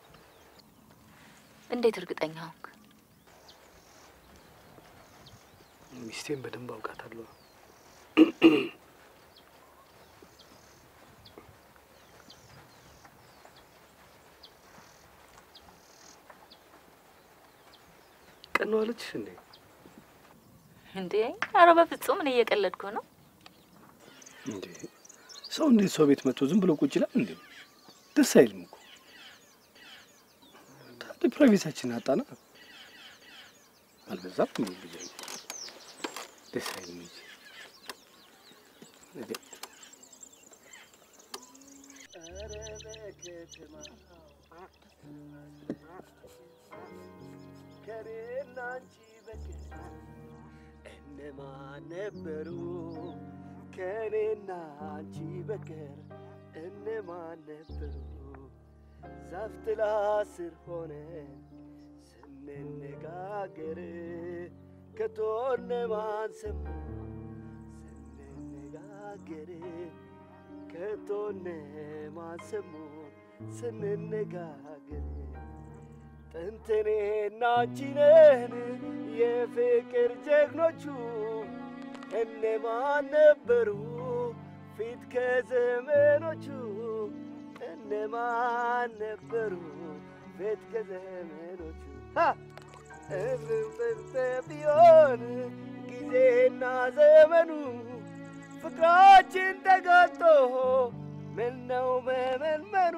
እንዴት እርግጠኛ ሆንክ? ሚስቴን በደንብ አውቃታለሁ። ቀን ነው አለችሽ እንዴ? እንዴ ኧረ በፍጹም እኔ እየቀለድኩ ነው። እንዴ ሰው እንዴት ሰው ቤት መጥቶ ዝም ብሎ ቁጭ ይላል እንዴ? ደስ አይልም እኮ። ታዲያ ፕራይቬታችን አጣና አልበዛም? ምን ብዬ ደስ አይልም እንጂ እንዴ ከኔና አንቺ በቀር እነማን ነበሩ? ከኔና አንቺ በቀር እነማን ነበሩ? ዛፍ ጥላ ስር ሆነ ስንነጋገር ከቶ እነማን ሰሙ? ስንነጋገር ከቶ እነማን ሰሙ? ስንነጋገር ጥንት እኔና አንቺ ነን የፍቅር ጀግኖቹ እነማን ነበሩ ፊት ከዘመኖቹ እነማን ነበሩ ፊት ከዘመኖቹ እብብብ ቢሆን ጊዜና ዘመኑ ፍቅራችን ተጋጦ ምነው መመንመኑ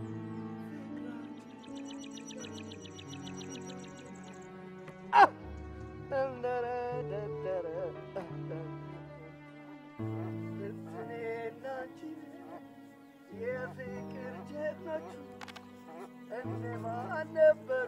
የፍቅር ጀግኖቹ እነማን ነበሩ?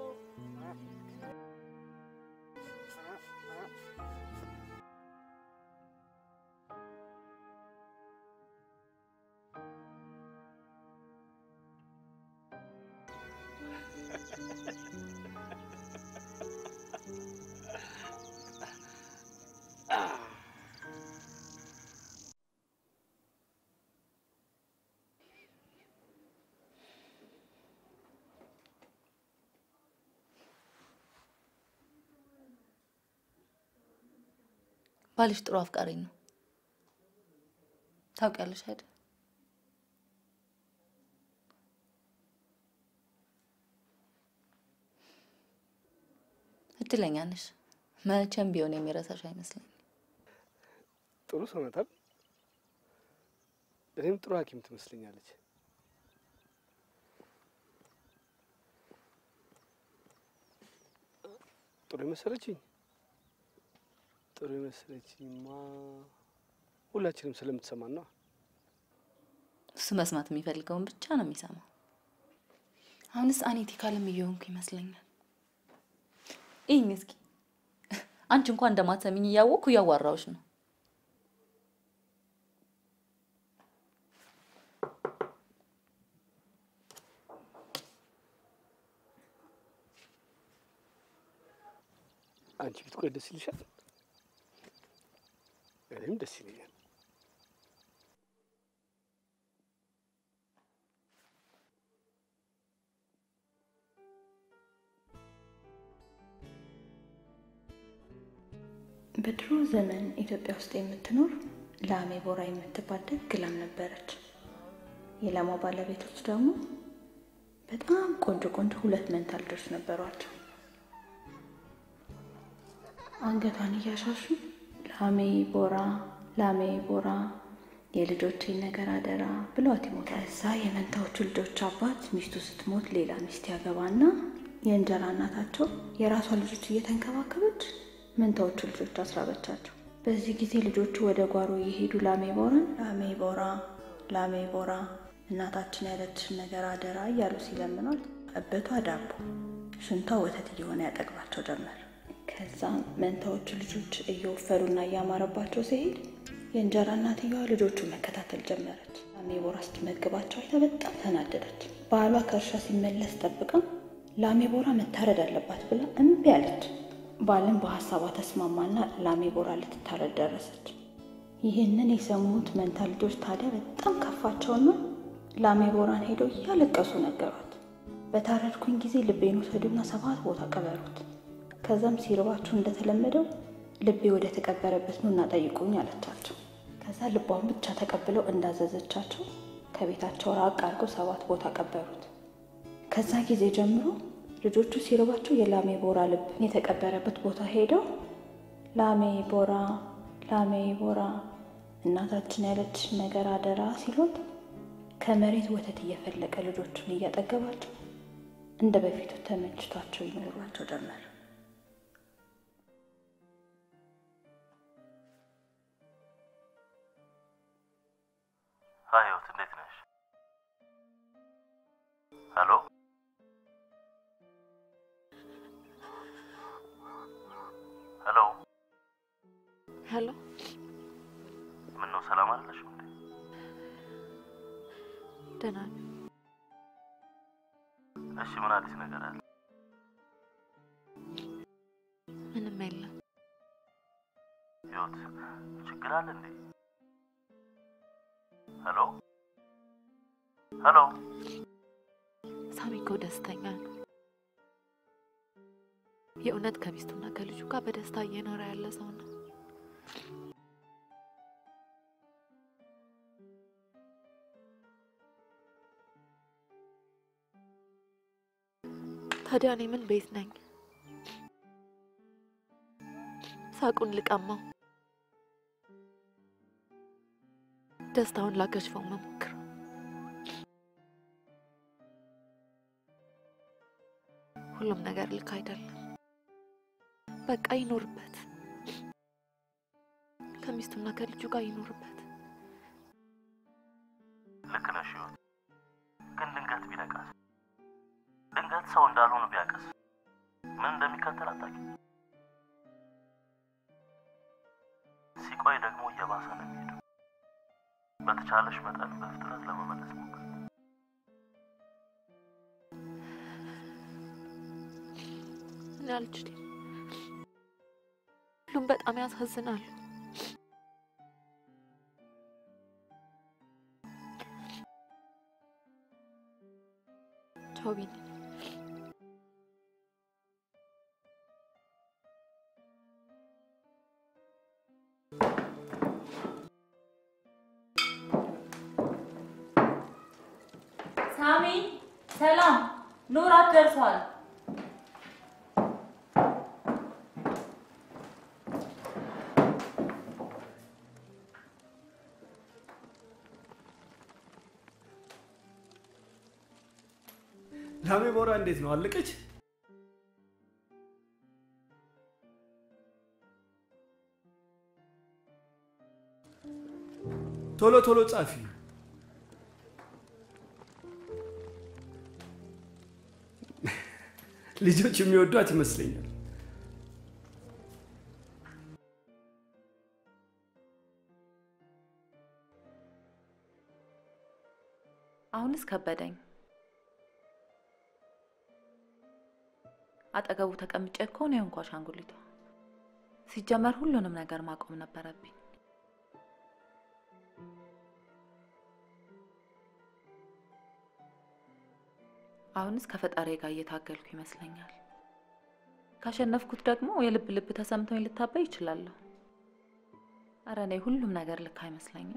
ባልሽ ጥሩ አፍቃሪ ነው። ታውቂያለሽ አይደል? እድለኛ ነሽ። መቼም ቢሆን የሚረሳሽ አይመስለኝም። ጥሩ ሰው ናት አይደል? እኔም ጥሩ ሐኪም ትመስለኛለች። ጥሩ የመሰለችኝ ጥሩ የመሰለችኝማ ሁላችንም ስለምትሰማን ነው። እሱ መስማት የሚፈልገውን ብቻ ነው የሚሰማው። አሁንስ አኔቲ ካለም እየሆንኩ ይመስለኛል። ይህኝ እስኪ አንቺ እንኳን እንደማትሰሚኝ እያወቅኩ እያዋራዎች ነው። አንቺ ብትቆይ ደስ ይልሻል? እኔም ደስ ይለኛል። በድሮ ዘመን ኢትዮጵያ ውስጥ የምትኖር ላሜ ቦራ የምትባል ደግ ላም ነበረች። የላሟ ባለቤቶች ደግሞ በጣም ቆንጆ ቆንጆ ሁለት መንታ ልጆች ነበሯቸው። አንገቷን እያሻሹ ላሜ ቦራ፣ ላሜ ቦራ የልጆቼን ነገር አደራ ብሏት ይሞታል። ከዛ የመንታዎቹ ልጆች አባት ሚስቱ ስትሞት ሌላ ሚስት ያገባና የእንጀራ እናታቸው የራሷ ልጆች እየተንከባከበች መንታዎቹ ልጆች አስራበቻቸው። በዚህ ጊዜ ልጆቹ ወደ ጓሮ እየሄዱ ላሜ ቦራን ላሜ ቦራ ላሜ ቦራ እናታችን ያለችሽን ነገር አደራ እያሉ ሲለምኗት እበቷ ዳቦ ሽንቷ ወተት እየሆነ ያጠግባቸው ጀመር። ከዛ መንታዎቹ ልጆች እየወፈሩና እያማረባቸው ሲሄድ የእንጀራ እናትየዋ ልጆቹን መከታተል ጀመረች። ላሜ ቦራ ስትመግባቸው አይታ በጣም ተናደደች። ባሏ ከእርሻ ሲመለስ ጠብቃ ላሜ ቦራ መታረድ አለባት ብላ እምቢ አለች። ባልን በሀሳቧ ተስማማና ላሜ ቦራ ልትታረድ ደረሰች። ይህንን የሰሙት መንታ ልጆች ታዲያ በጣም ከፋቸውና ላሜ ቦራን ሄደው እያለቀሱ ነገሯት። በታረድኩኝ ጊዜ ልቤን ውሰዱና ሰባት ቦታ ቀበሩት። ከዛም ሲርባችሁ እንደተለመደው ልቤ ወደ ተቀበረበት ኑና ጠይቁኝ አለቻቸው። ከዛ ልቧን ብቻ ተቀብለው እንዳዘዘቻቸው ከቤታቸው ራቅ አድርገው ሰባት ቦታ ቀበሩት። ከዛ ጊዜ ጀምሮ ልጆቹ ሲርባቸው የላሜ ቦራ ልብ የተቀበረበት ቦታ ሄደው ላሜ ቦራ ላሜ ቦራ እናታችን ያለች ነገር አደራ ሲሉት ከመሬት ወተት እየፈለቀ ልጆቹን እያጠገባቸው እንደ በፊቱ ተመችቷቸው ይኖሯቸው ጀመር። ሀይ ህይወት፣ እንዴት ነሽ? ሄሎ ሄሎ ሄሎ፣ ምን ነው ሰላም አይደለሽም እንዴ? ደህና ነኝ። እሺ ምን አዲስ ነገር አለ? ምንም የለም። ህይወት ችግር አለ እንዴ? ሄሎ ሄሎ ሳሚ እኮ ደስተኛ ነው። የእውነት ከሚስቱና ከልጁ ጋር በደስታ እየኖረ ያለ ሰው ነው። ታዲያ እኔ ምን ቤት ነኝ? ሳቁን ልቀማው፣ ደስታውን ላከሽፈው መሞክር ሁሉም ነገር ልክ አይደለም። በቃ ይኖርበት፣ ከሚስቱና ከልጁ ጋር ይኖርበት። ልክ ነሽ ህይወት። ግን ድንገት ቢነቃስ? ድንገት ሰው እንዳልሆነ ቢያቀስ ምን እንደሚከተል አታውቂም። ሲቆይ ደግሞ እየባሰ ነው የሚሄደው። በተቻለሽ መጠን በፍጥነት ለመመለስ ሞክር። እኔ አልችልም። ሁሉም በጣም ያሳዝናሉ። ቻው ቢኒ። ሳሚ ሰላም፣ ኑራት ደርሷል። ላሜ ቦራ እንዴት ነው አለቀች? ቶሎ ቶሎ ጻፊ። ልጆች የሚወዷት ይመስለኛል። አሁንስ ከበደኝ። አጠገቡ ተቀምጬ እኮ ነው የሆንኩ አሻንጉሊቷ። ሲጀመር ሁሉንም ነገር ማቆም ነበረብኝ። አሁንስ ከፈጣሪ ጋር እየታገልኩ ይመስለኛል። ካሸነፍኩት ደግሞ የልብ ልብ ተሰምቶኝ ልታበይ ይችላለሁ። አረ እኔ ሁሉም ነገር ልክ አይመስለኝም።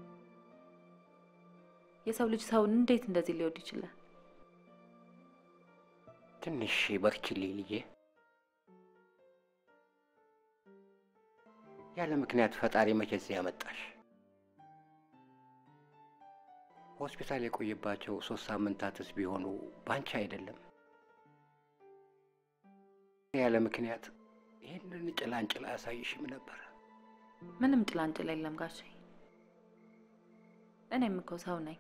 የሰው ልጅ ሰውን እንዴት እንደዚህ ሊወድ ይችላል? ትንሽ በርችልኝ ልጄ። ያለ ምክንያት ፈጣሪ መቼ እዚህ ያመጣሽ? ሆስፒታል የቆየባቸው ሶስት ሳምንታትስ ቢሆኑ ባንቺ አይደለም። ያለ ምክንያት ይህንን ጭላንጭል አያሳይሽም ነበር። ምንም ጭላንጭል የለም ጋሼ። እኔም እኮ ሰው ነኝ።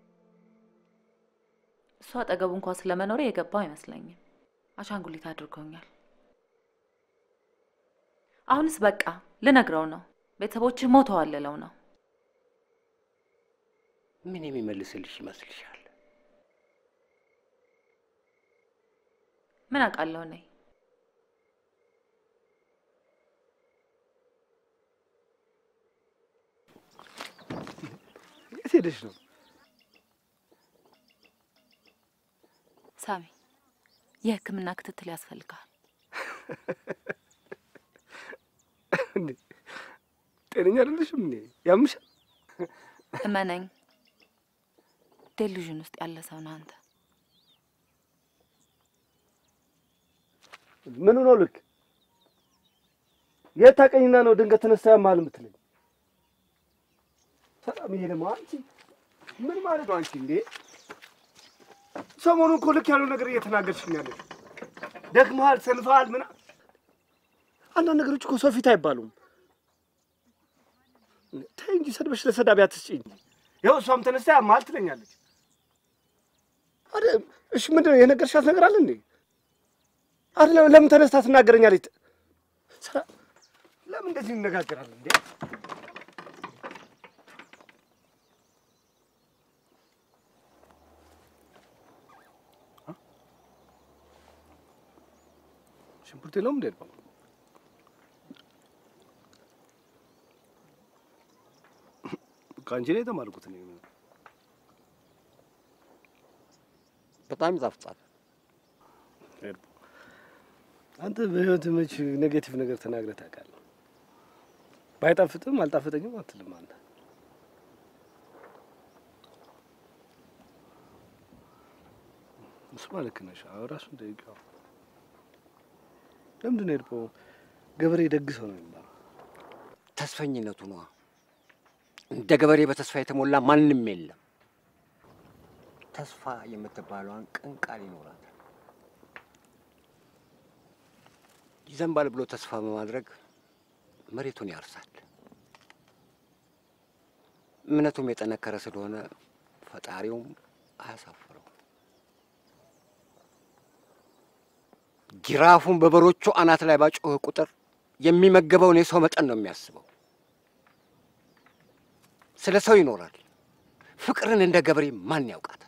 እሱ አጠገቡ እንኳን ስለመኖሬ የገባው አይመስለኝም። አሻንጉሊት አድርጎኛል። አሁንስ በቃ ልነግረው ነው። ቤተሰቦችህ ሞተዋል ልለው ነው። ምን የሚመልስልሽ ይመስልሻል? ምን አውቃለሁ እኔ። የት ሄደሽ ነው? ሳሚ፣ የሕክምና ክትትል ያስፈልጋል። እንዴ ጤነኛ አይደለሽም እንዴ? ያምሻል? እመነኝ፣ ዴሉዥን ውስጥ ያለ ሰው ነህ አንተ። ምኑ ነው ልክ? የት ታውቀኝና ነው ድንገት ተነሳ ያማል የምትለኝ? ሰላም፣ ይሄ ደግሞ አንቺ ምን ማለት ነው? አንቺ እንዴ ሰሞኑን እኮ ልክ ያለው ነገር እየተናገርሽኝ ያለሽ ደግመሃል፣ ሰንፈሃል። ምን አንዳንድ ነገሮች እኮ ሰው ፊት አይባሉም። ተይ እንጂ ሰድበሽ ለሰዳቢ አትስጪኝ። ይኸው እሷም ተነስታ ያማል ትለኛለች። አረ እሺ፣ ምንድን ነው የነገርሻት ነገር አለ እንዴ? አረ ለምን ተነስታ ትናገረኛለች? ሰ- ለምን እንደዚህ እንነጋገራለን እንዴ? ሽንኩርት የለውም እንዴ? ነው ከአንቺ ላይ የተማርኩት እኔ። በጣም ይጣፍጣል። አንተ በህይወት መች ኔጌቲቭ ነገር ተናግረህ ታውቃለህ? ባይጣፍጥም አልጣፈጠኝም አትልም አንተ። እሱማ ልክ ነሽ። አዎ ራሱን ጠይቀው። ለምንድን ነው የሄድከው? ገበሬ ደግ ሰው ነው የሚባለው። ተስፈኝነቱ ነዋ። እንደ ገበሬ በተስፋ የተሞላ ማንም የለም። ተስፋ የምትባለዋን ቅን ቃል ይኖራታል። ይዘንባል ብሎ ተስፋ በማድረግ መሬቱን ያርሳል። እምነቱም የጠነከረ ስለሆነ ፈጣሪውም አያሳፍረው። ጅራፉን በበሮቹ አናት ላይ ባጮኸ ቁጥር የሚመገበውን የሰው መጠን ነው የሚያስበው። ስለ ሰው ይኖራል። ፍቅርን እንደ ገበሬ ማን ያውቃታል?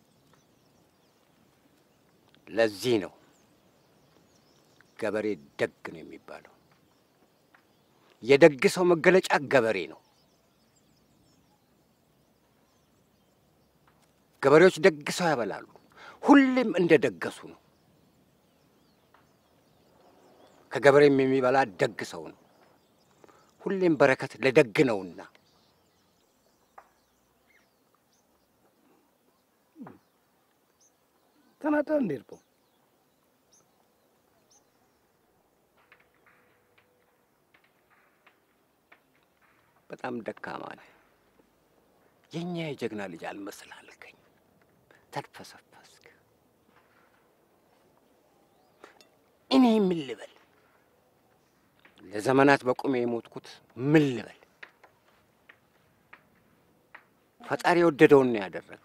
ለዚህ ነው ገበሬ ደግ ነው የሚባለው። የደግ ሰው መገለጫ ገበሬ ነው። ገበሬዎች ደግ ሰው ያበላሉ። ሁሌም እንደ ደገሱ ነው። ከገበሬም የሚበላ ደግ ሰው ነው። ሁሌም በረከት ለደግ ነውና ተናዳ እንደ ሄድከው በጣም ደካማ ነህ። የእኛ የጀግና ልጅ አልመስል አልከኝ። ተድፈሰፈስክ። እኔ ምን ልበል? ለዘመናት በቁሜ የሞትኩት ምን ልበል? ፈጣሪ የወደደውን ነው ያደረገው።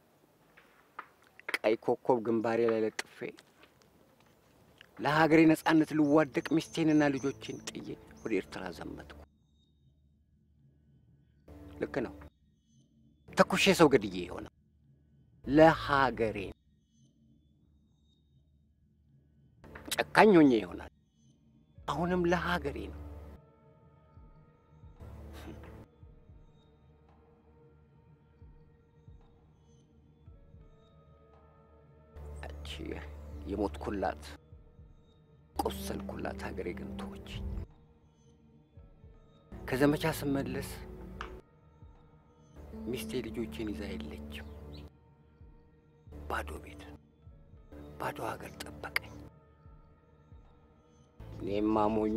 ቀይ ኮከብ ግንባሬ ላይ ለጥፌ ለሀገሬ ነጻነት ልዋደቅ ሚስቴንና ልጆቼን ጥዬ ወደ ኤርትራ ዘመትኩ። ልክ ነው። ተኩሼ ሰው ገድዬ የሆነው ለሀገሬ ጨካኝ ሆኜ ይሆናል። አሁንም ለሀገሬ ነው። እቺ የሞትኩላት ቆሰልኩላት ሀገሬ ግን ተወች። ከዘመቻ ስመለስ ሚስቴ ልጆቼን ይዛ የለችም። ባዶ ቤት፣ ባዶ ሀገር ጠበቀኝ። እኔም አሞኙ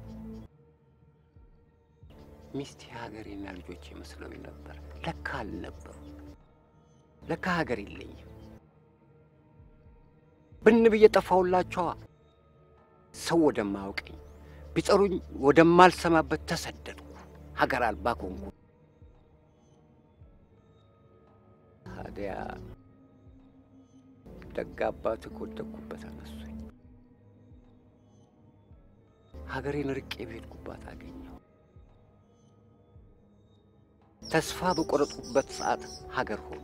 ሚስቴ ሀገሬና ልጆቼ መስለውኝ ነበር። ለካ አልነበሩ። ለካ ሀገር የለኝም። ብን ብዬ ጠፋሁላቸዋ። ሰው ወደማያውቀኝ ቢጠሩኝ ወደማልሰማበት ተሰደድኩ። ሀገር አልባ ኮንኩ። ታዲያ ደግ አባት ከወደቅኩበት አነሱኝ። ሀገሬን ርቄ በሄድኩባት አገኘሁ። ተስፋ በቆረጡበት ሰዓት ሀገር ሆኑ።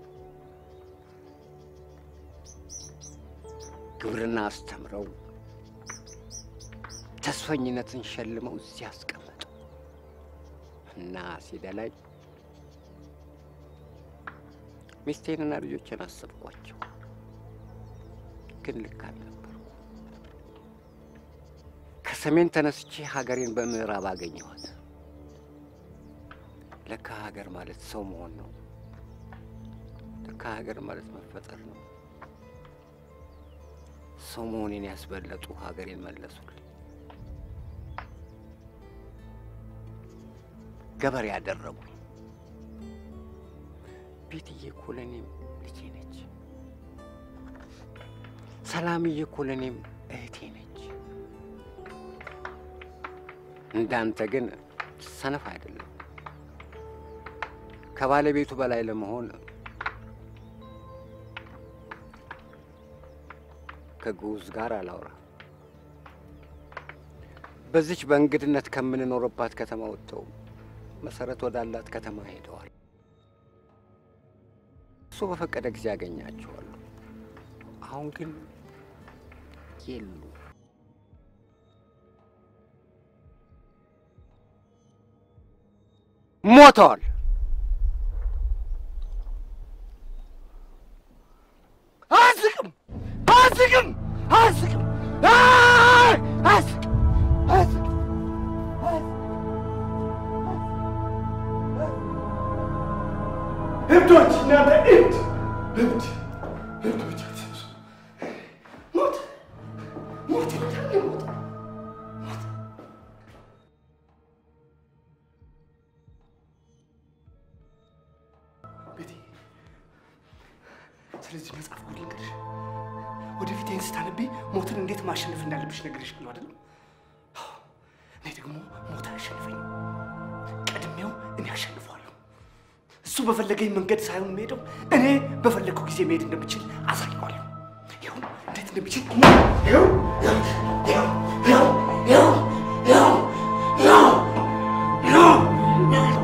ግብርና አስተምረው ተስፈኝነትን ሸልመው እዚህ አስቀመጡ እና ሲደላኝ ሚስቴንና ልጆችን አሰብኳቸው። ግን ልክ አልነበሩ። ከሰሜን ተነስቼ ሀገሬን በምዕራብ አገኘኋት። ለካ ሀገር ማለት ሰው መሆን ነው። ለካ ሀገር ማለት መፈጠር ነው። ሰው መሆኔን ያስበለጡ ሀገሬን መለሱልኝ። ገበሬ ያደረጉኝ። ቤትዬ እኮ ለእኔም ልጄ ነች። ሰላምዬ እኮ ለእኔም እህቴ ነች። እንዳንተ ግን ሰነፍ አይደለም። ከባለቤቱ በላይ ለመሆን ከግዑዝ ጋር አላውራ። በዚች በእንግድነት ከምንኖርባት ከተማ ወጥተው መሰረት ወዳላት ከተማ ሄደዋል። እሱ በፈቀደ ጊዜ ያገኛቸዋለሁ። አሁን ግን የሉ። ሞተዋል። አያስቅም! አያስቅም! አያስቅም! አይ! አያስቅም! አያስቅም! እብዶች እናንተ እብድ እብድ እብዶች ሞት ሞት ይመጣል ሞት ቤቴ ስለዚህ መጽሐፍ ጉድ ልንገርሽ ወደፊት ይህን ስታነቢ ሞትን እንዴት ማሸነፍ እንዳለብሽ ነገርሽ ብሎ አይደለም እኔ ደግሞ ሞት አያሸንፈኝ ቀድሜው እኔ አሸንፈዋለሁ እሱ በፈለገኝ መንገድ ሳይሆን የሚሄደው እኔ በፈለግኩ ጊዜ መሄድ እንደምችል አሳየዋለሁ። ይኸው እንዴት እንደምችል ይኸው ይኸው ይኸው ይኸው ይኸው ይኸው ይኸው ይኸው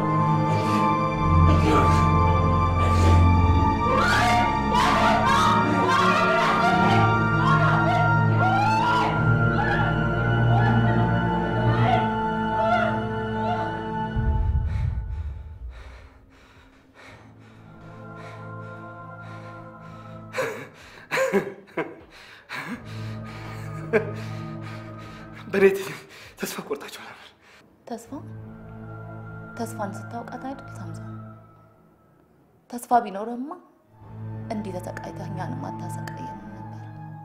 በእኔ ተስፋ ቆርጣችኋል። ተስፋ ተስፋን ስታውቃት አይደል ሳምሶን? ተስፋ ቢኖረማ እንዲህ ተሰቃይተህ እኛንም አታሰቃየንም ነበር።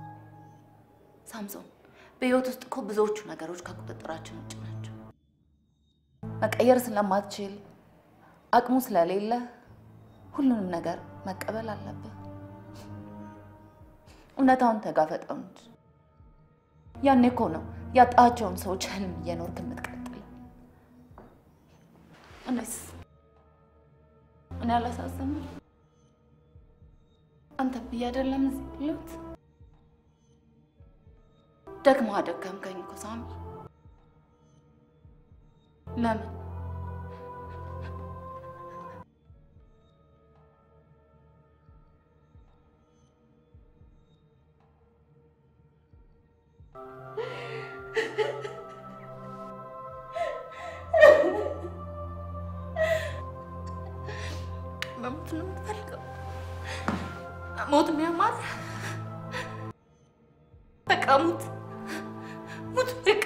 ሳምሶን፣ በህይወት ውስጥ እኮ ብዙዎቹ ነገሮች ከቁጥጥራችን ውጭ ናቸው። መቀየር ስለማትችል አቅሙ ስለሌለ ሁሉንም ነገር መቀበል አለብህ። እውነታውን ተጋፈጠው እንጂ ያኔ እኮ ነው ያጣቸውን ሰዎች ህልም እየኖርክ የምትቀጥለው። እኔስ እኔ አላሳዝንም? አንተ ብዬ አይደለም እዚህ ያለሁት። ደግሞ አደከምከኝ እኮ ሳሚ። ለምን መሞት ነው የምትፈልገው? ሞት የሚያማር በቃ ሙት ሙት በቃ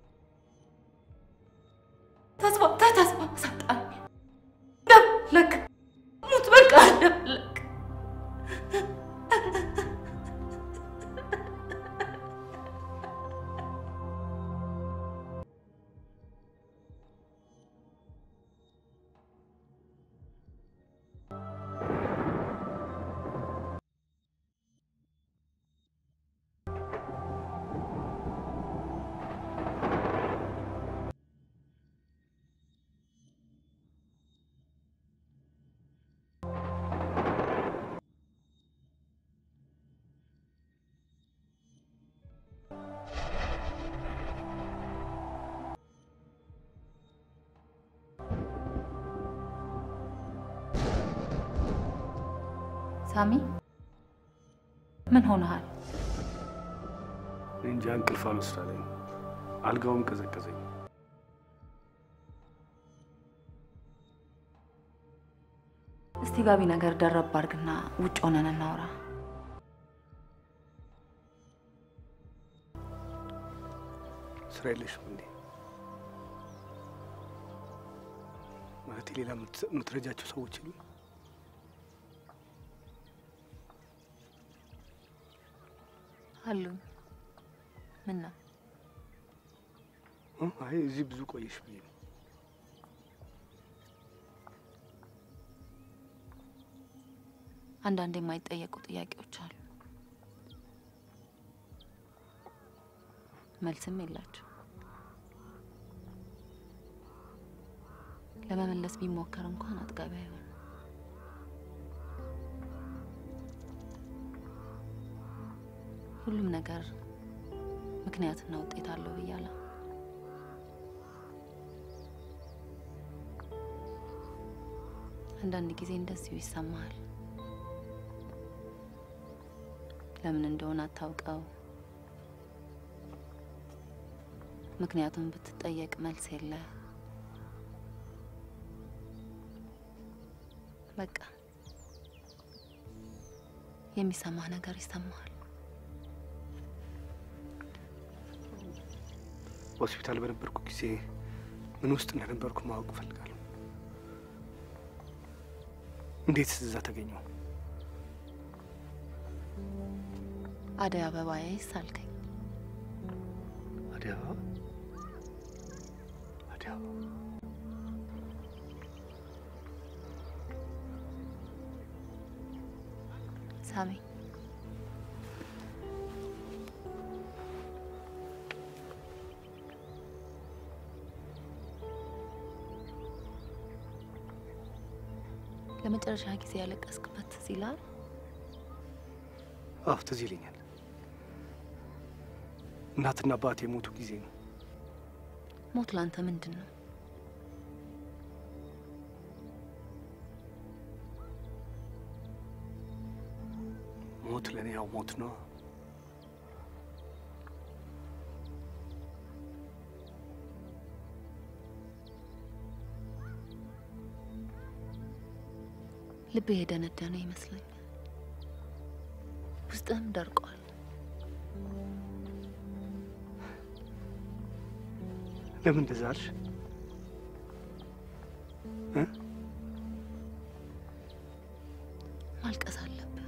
ተስፋ ተስፋ ሰጣኝ ደብለቅ ሙት በቃ ደብለቅ ሳሚ ምን ሆነሃል? እኔ እንጃ እንቅልፍ አልወስዳለኝ። አልጋውም ቀዘቀዘኝ። እስቲ ጋቢ ነገር ደረብ አድርግና ውጭ ሆነን እናውራ። ስራ የለሽም እንዴ? ማለት ሌላ የምት- የምትረጃቸው ሰዎች የሉም? አሉኝ። ምን ነው እ? አይ እዚህ ብዙ ቆየሽ ብዬ ነው። አንዳንድ የማይጠየቁ ጥያቄዎች አሉ፣ መልስም የላቸው። ለመመለስ ቢሞከር እንኳን አጥጋቢ አይሆንም። ሁሉም ነገር ምክንያትና ውጤት አለው ብያለሁ። አንዳንድ ጊዜ እንደዚሁ ይሰማሃል። ለምን እንደሆነ አታውቀው። ምክንያቱም ብትጠየቅ መልስ የለ። በቃ የሚሰማህ ነገር ይሰማሃል። ሆስፒታል በነበርኩ ጊዜ ምን ውስጥ እንደነበርኩ ማወቅ እፈልጋለሁ። እንዴት እዛ ተገኘው? አደይ አበባዬ ሳልከኝ አዲስ አበባ አዲስ አበባ ሳሚ ለመጨረሻ ጊዜ ያለቀስክበት ትዝ ይልሃል? አዎ ትዝ ይለኛል። እናትና አባት የሞቱ ጊዜ ነው። ሞት ላንተ ምንድን ነው? ሞት ለእኔ ያው ሞት ነው። ልብህ የደነደነ ይመስለኛል። ውስጥህም ደርቋል። ለምን እንደዛ አልሽ? እ? ማልቀስ አለብህ።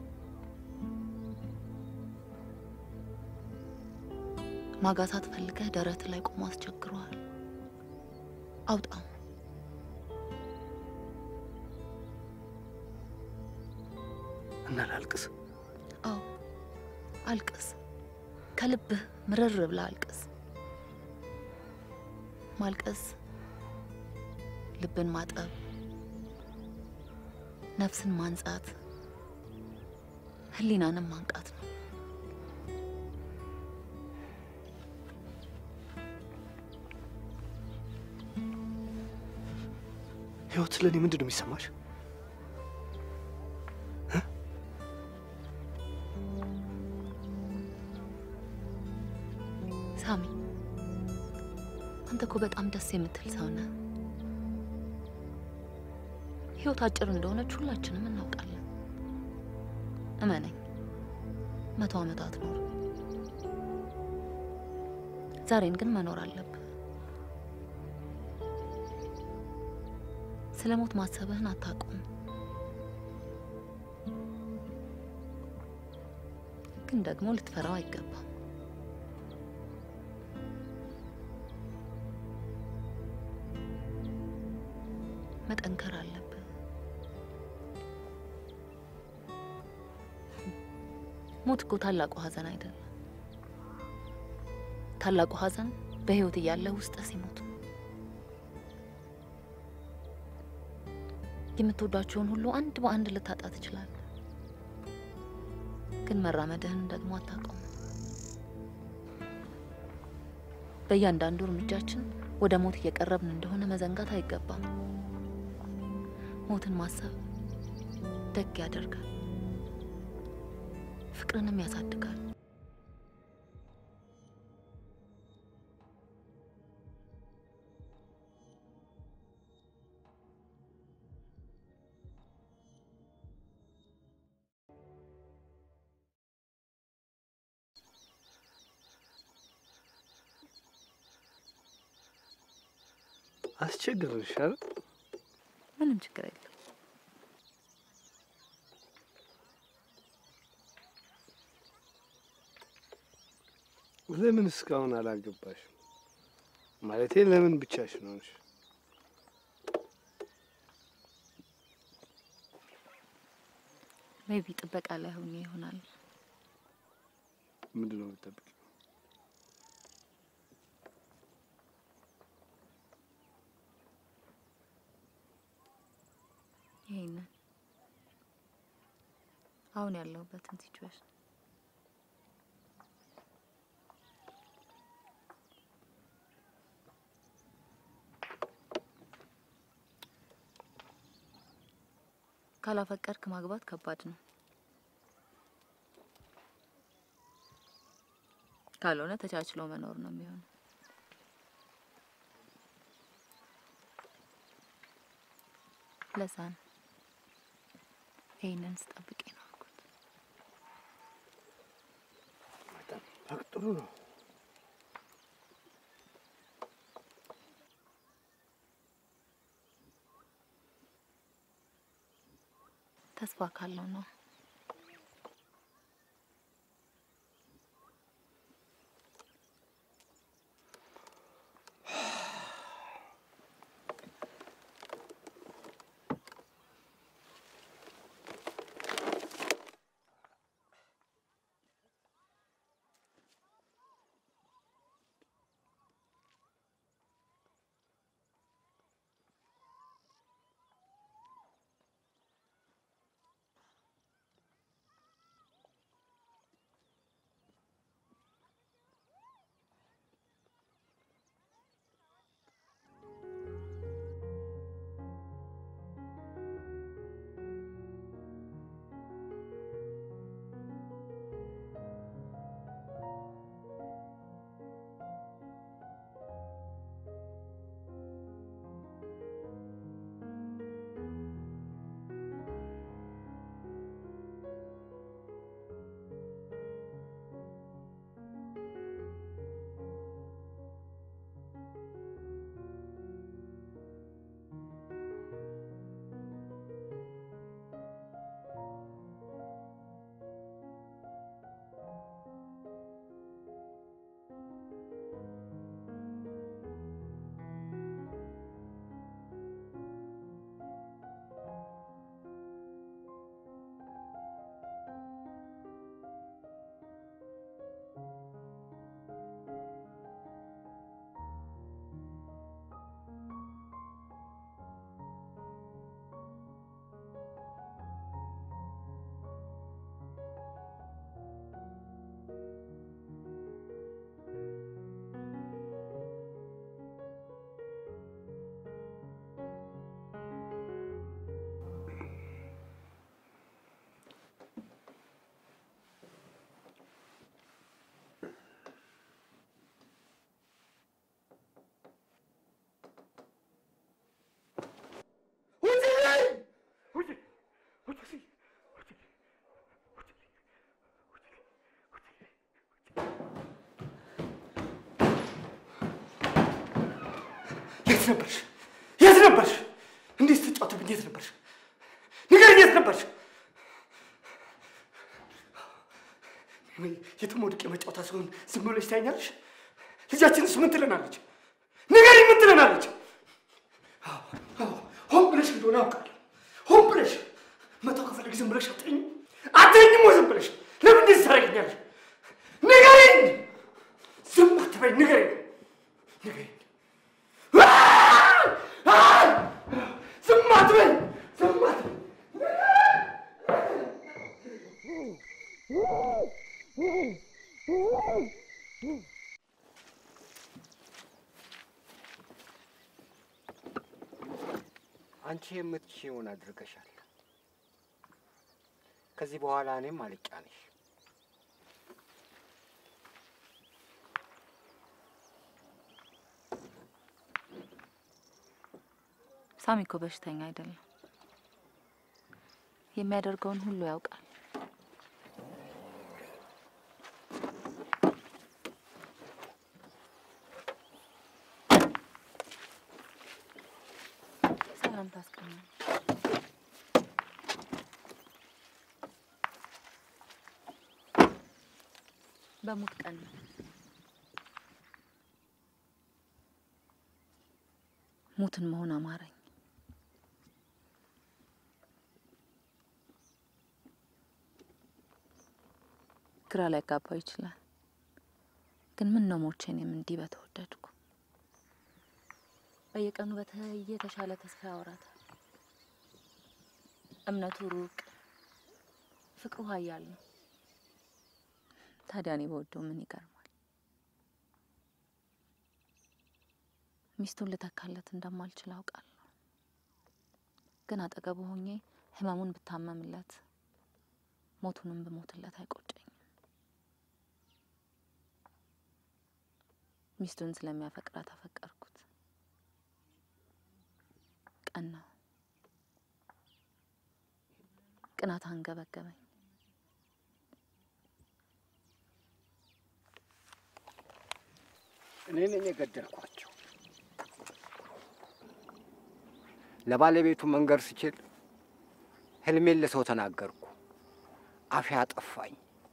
ማጋሳት ፈልገህ ደረት ላይ ቆሞ አስቸግረዋል። አውጣው። እና ላልቅስ? አዎ አልቅስ። ከልብህ ምርር ብለህ አልቅስ። ማልቀስ ልብን ማጠብ፣ ነፍስን ማንጻት፣ ህሊናንም ማንቃት ነው። ህይወት ስለ እኔ ምንድን ነው የሚሰማሽ? ሳሚ አንተ እኮ በጣም ደስ የምትል ሰው ነህ። ህይወት አጭር እንደሆነች ሁላችንም እናውቃለን። እመነኝ፣ መቶ ዓመታት ኖር፣ ዛሬን ግን መኖር አለብህ። ስለ ሞት ማሰብህን አታቁም፣ ግን ደግሞ ልትፈራው አይገባም። መጠንከር አለብህ። ሞት እኮ ታላቁ ሐዘን አይደለም። ታላቁ ሐዘን በህይወት እያለ ውስጥ ሲሞት የምትወዷቸውን ሁሉ አንድ በአንድ ልታጣ ትችላለህ። ግን መራመድህን ደግሞ አታውቀውም። በእያንዳንዱ እርምጃችን ወደ ሞት እየቀረብን እንደሆነ መዘንጋት አይገባም። ሞትን ማሰብ ደግ ያደርጋል። ፍቅርንም ያሳድጋል። አስቸግርሽ አይደል? ምንም ችግር የለም። ለምን እስካሁን አላገባሽም? ማለቴ ለምን ብቻሽን ሆንሽ? ሜቢ ጥበቃ ላይ ሆኜ ይሆናል። ምንድን ነው የምትጠብቂው? ይሄንን አሁን ያለሁበትን ሲቹዌሽን ካላፈቀድክ ማግባት ከባድ ነው። ካልሆነ ተቻችሎ መኖር ነው የሚሆነው። ለዛ ነው ይህንን ስጠብቅ ነው። በቃ ጥሩ ነው። ተስፋ ካለው ነው። የት ነበርሽ? የት ነበርሽ? እንዴት ስትጫወትብኝ የት ነበርሽ? ንገሪኝ፣ የት ነበርሽ? ወይ የትም ወድቄ መጫወታ ሲሆን ዝም ብለሽ ታይኛለሽ? ልጃችንስ ምን ትለናለች? ንገሪኝ፣ ምን ትለናለች? አዎ፣ አዎ፣ ሆን ብለሽ እንደሆነ አውቃለሁ። ሆን ብለሽ መተው ከፈለግ ዝም ብለሽ አትተኝም? አትተኝም ወይ ዝም ብለሽ? ለምን እንደዚህ ታደርጊኛለሽ? ንገሪኝ፣ ዝም አትበይ፣ ንገሪኝ፣ ንገሪኝ። ዝም አትበይ፣ ዝም አትበይ። አንቺ የምትችይውን አድርገሻል። ከዚህ በኋላ እኔም አልጫ ነሽ። ሳሚ እኮ በሽተኛ አይደለም። የሚያደርገውን ሁሉ ያውቃል። ሰላም ታስቀኛል። በሙት ቀን ነው። ሙትን መሆን አማረኝ። ግራ ላይ ጋባው ይችላል፣ ግን ምን ነው ሞቼ እኔም እንዲህ በተወደድኩ። በየቀኑ በተለየ የተሻለ ተስፋ ያወራታል። እምነቱ ሩቅ፣ ፍቅሩ ኃያል ነው። ታዲያ እኔ በወደው ምን ይገርማል? ሚስቱን ልተካለት እንደማልችል አውቃለሁ። ግን አጠገቡ ሆኜ ህመሙን ብታመምለት ሞቱንም ብሞትለት አይቆጨኝም። ሚስቱን ስለሚያፈቅራት አፈቀርኩት። ቀናው። ቅናት አንገበገበኝ። እኔ ነኝ የገደልኳቸው። ለባለቤቱ መንገር ስችል ህልሜን ለሰው ተናገርኩ። አፌ አጠፋኝ።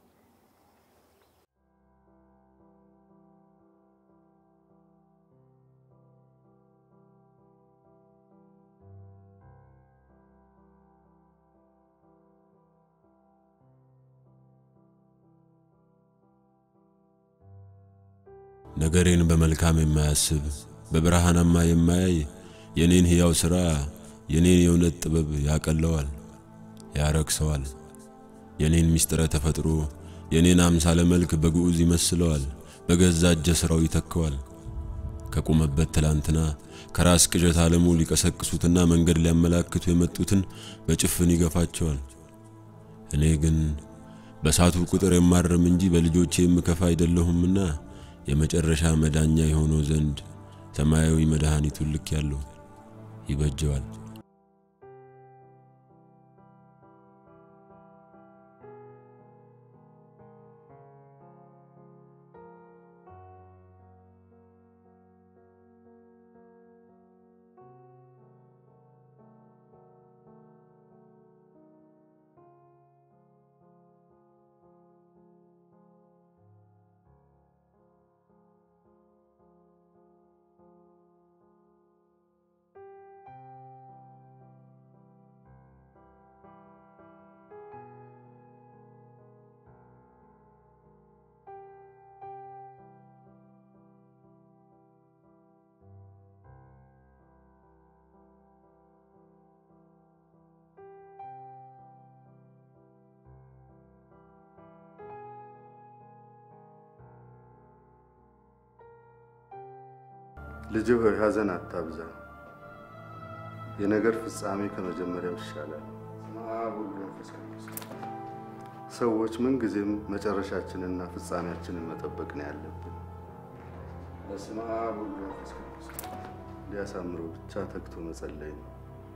ነገሬን በመልካም የማያስብ በብርሃናማ የማያይ የኔን ሕያው ሥራ የኔን የእውነት ጥበብ ያቀለዋል፣ ያረክሰዋል። የኔን ምስጢረ ተፈጥሮ የኔን አምሳለ መልክ በግዑዝ ይመስለዋል፣ በገዛ እጀ ሥራው ይተከዋል። ከቆመበት ትላንትና ከራስ ቅዠት ዓለሙ ሊቀሰቅሱትና መንገድ ሊያመላክቱ የመጡትን በጭፍን ይገፋቸዋል። እኔ ግን በሳቱ ቁጥር የማርም እንጂ በልጆቼ የምከፋ አይደለሁምና የመጨረሻ መዳኛ የሆነው ዘንድ ሰማያዊ መድኃኒቱን ልክ ያለው ይበጀዋል። ልጅ ሆይ ሐዘን አታብዛ፣ የነገር ፍጻሜ ከመጀመሪያው ይሻላል። አብ ወልድ መንፈስ ቅዱስ። ሰዎች ምንጊዜም መጨረሻችንና ፍጻሜያችንን መጠበቅ ነው ያለብን። በስመ አብ ወልድ መንፈስ ቅዱስ። ሊያሳምረው ብቻ ተግቶ መጸለይ ነው።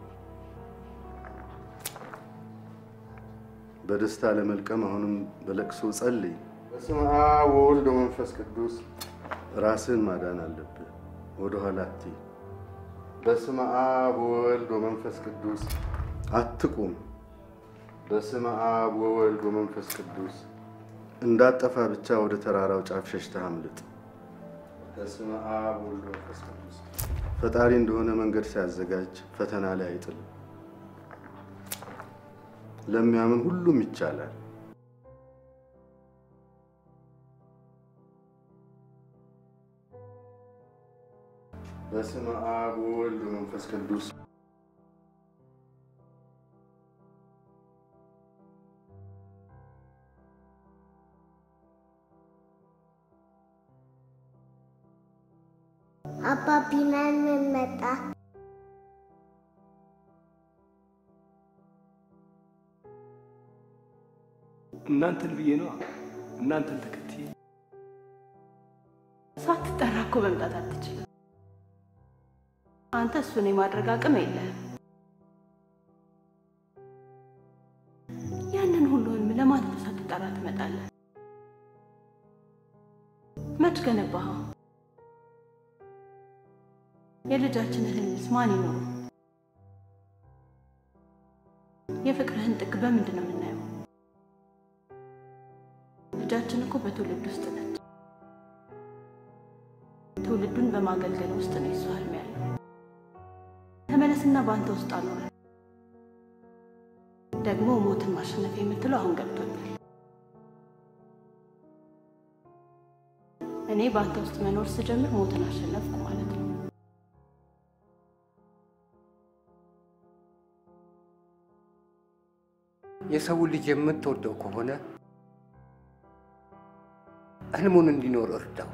በደስታ ለመልቀም አሁንም በለቅሶ ጸልይ። በስመ አብ ወወልድ ወመንፈስ ቅዱስ። ራስህን ማዳን አለብህ። ወደ ኋላ አትይ። በስመ አብ ወወልድ ወመንፈስ ቅዱስ። አትቁም። በስመ አብ ወወልድ ወመንፈስ ቅዱስ። እንዳጠፋ ብቻ ወደ ተራራው ጫፍ ሸሽተህ አምልጥ። በስመ አብ ወወልድ ወመንፈስ ቅዱስ። ፈጣሪ እንደሆነ መንገድ ሲያዘጋጅ ፈተና ላይ አይጥልም። ለሚያምን ሁሉም ይቻላል። በስመ አብ ወወልድ ወመንፈስ ቅዱስ። አባቢናን ምን መጣ? እናንተን ብዬ ነው። እናንተን ተከትዬ ሳትጠራ እኮ መምጣት አትችልም። አንተ እሱን የማድረግ አቅም የለህም። ያንን ሁሉ ህልም ለማድረስ ሳትጠራ ትመጣለህ። መች ገነባኸው? የልጃችንን ህልምስ ማን ይኖረው? የፍቅርህን ጥግ በምንድን ነው የምናየው? ልጃችን እኮ በትውልድ ውስጥ ነች። ትውልዱን በማገልገል ውስጥ ነው የሱ ህልም ያለው። ተመለስና በአንተ ውስጥ አኖረ። ደግሞ ሞትን ማሸነፍ የምትለው አሁን ገብቶኛል። እኔ በአንተ ውስጥ መኖር ስጀምር ሞትን አሸነፍኩ ማለት ነው። የሰውን ልጅ የምትወደው ከሆነ ህልሙን እንዲኖር እርዳው።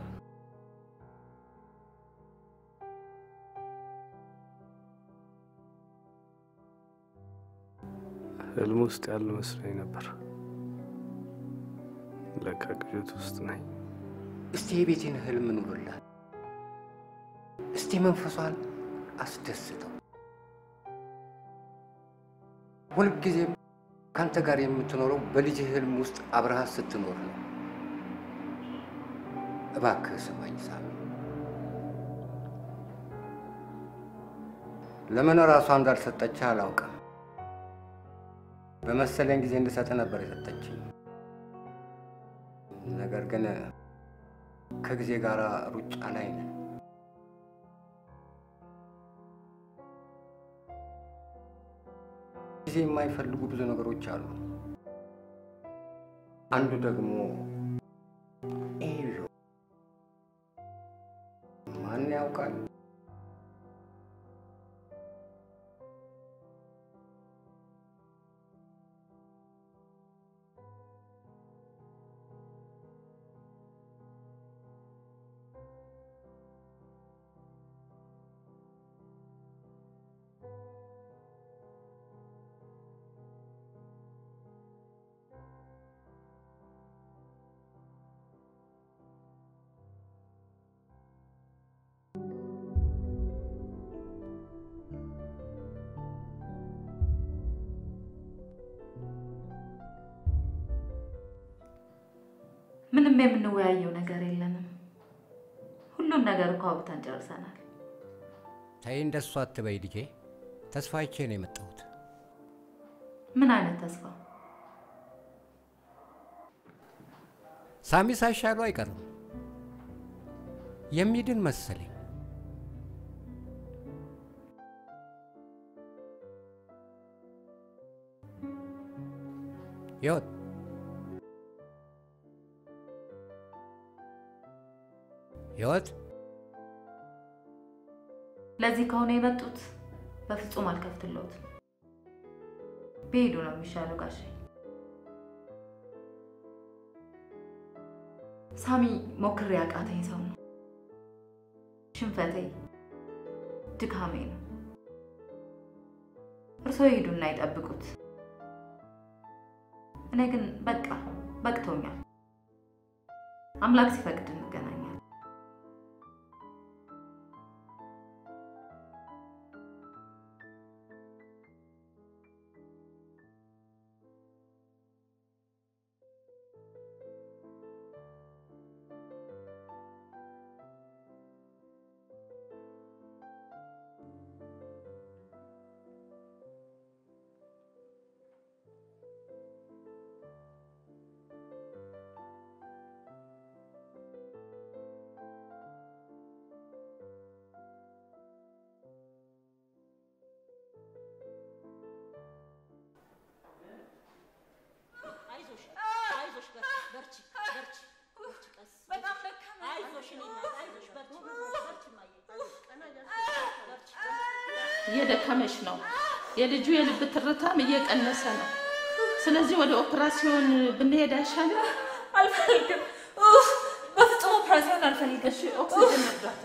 ህልም ውስጥ ያለ መስሎኝ ነበር። ለካ ቅዠት ውስጥ ነኝ። እስቲ የቤቴን ህልም ኑርላት። እስቲ መንፈሷን አስደስተው። ሁልጊዜም ከአንተ ጋር የምትኖረው በልጅህ ህልም ውስጥ አብረሃት ስትኖር ነው። እባክህ ስማኝ ሳሚ። ለምን ራሷ እንዳልሰጠችህ አላውቅም። በመሰለኝ ጊዜ እንድሰጥ ነበር የሰጠችኝ። ነገር ግን ከጊዜ ጋር ሩጫ ላይ ነን። ጊዜ የማይፈልጉ ብዙ ነገሮች አሉ። አንዱ ደግሞ ኤዮ ማን ያውቃል? ምንም የምንወያየው ነገር የለንም። ሁሉን ነገር እኮ አውጥተን ጨርሰናል። ተይ እንደሱ አትበይ ልጄ። ተስፋ አይቼ ነው የመጣሁት። ምን አይነት ተስፋ? ሳሚ ሳይሻሉ አይቀርም። የሚድን መሰለኝ። ህይወት ህይወት ለዚህ ከሆነ የመጡት በፍጹም አልከፍትለውትም። ቢሄዱ ነው የሚሻለው ጋሼ። ሳሚ ሞክሬ ያቃተኝ ሰው ነው። ሽንፈቴ ድካሜ ነው። እርስዎ ይሄዱና ይጠብቁት። እኔ ግን በቃ በቅቶኛል። አምላክ ሲፈቅድ እንገናኛለን። አይዞሽ አይዞሽ፣ በርቺ በርቺ በርቺ፣ ቀስ በጣም አይዞሽ፣ እኔ እናት አይዞሽ፣ በርቺ በርቺ፣ እማዬ በርቺ። እየደከመች ነው። የልጁ የልብ ትርታም እየቀነሰ ነው። ስለዚህ ወደ ኦፕራሲዮን ብንሄድ አይሻልም? አልፈልግም። ኡፍ፣ በፍጹም ኦፕራሲዮን አልፈልግም። እሺ፣ ኦክሲጅን መርዳት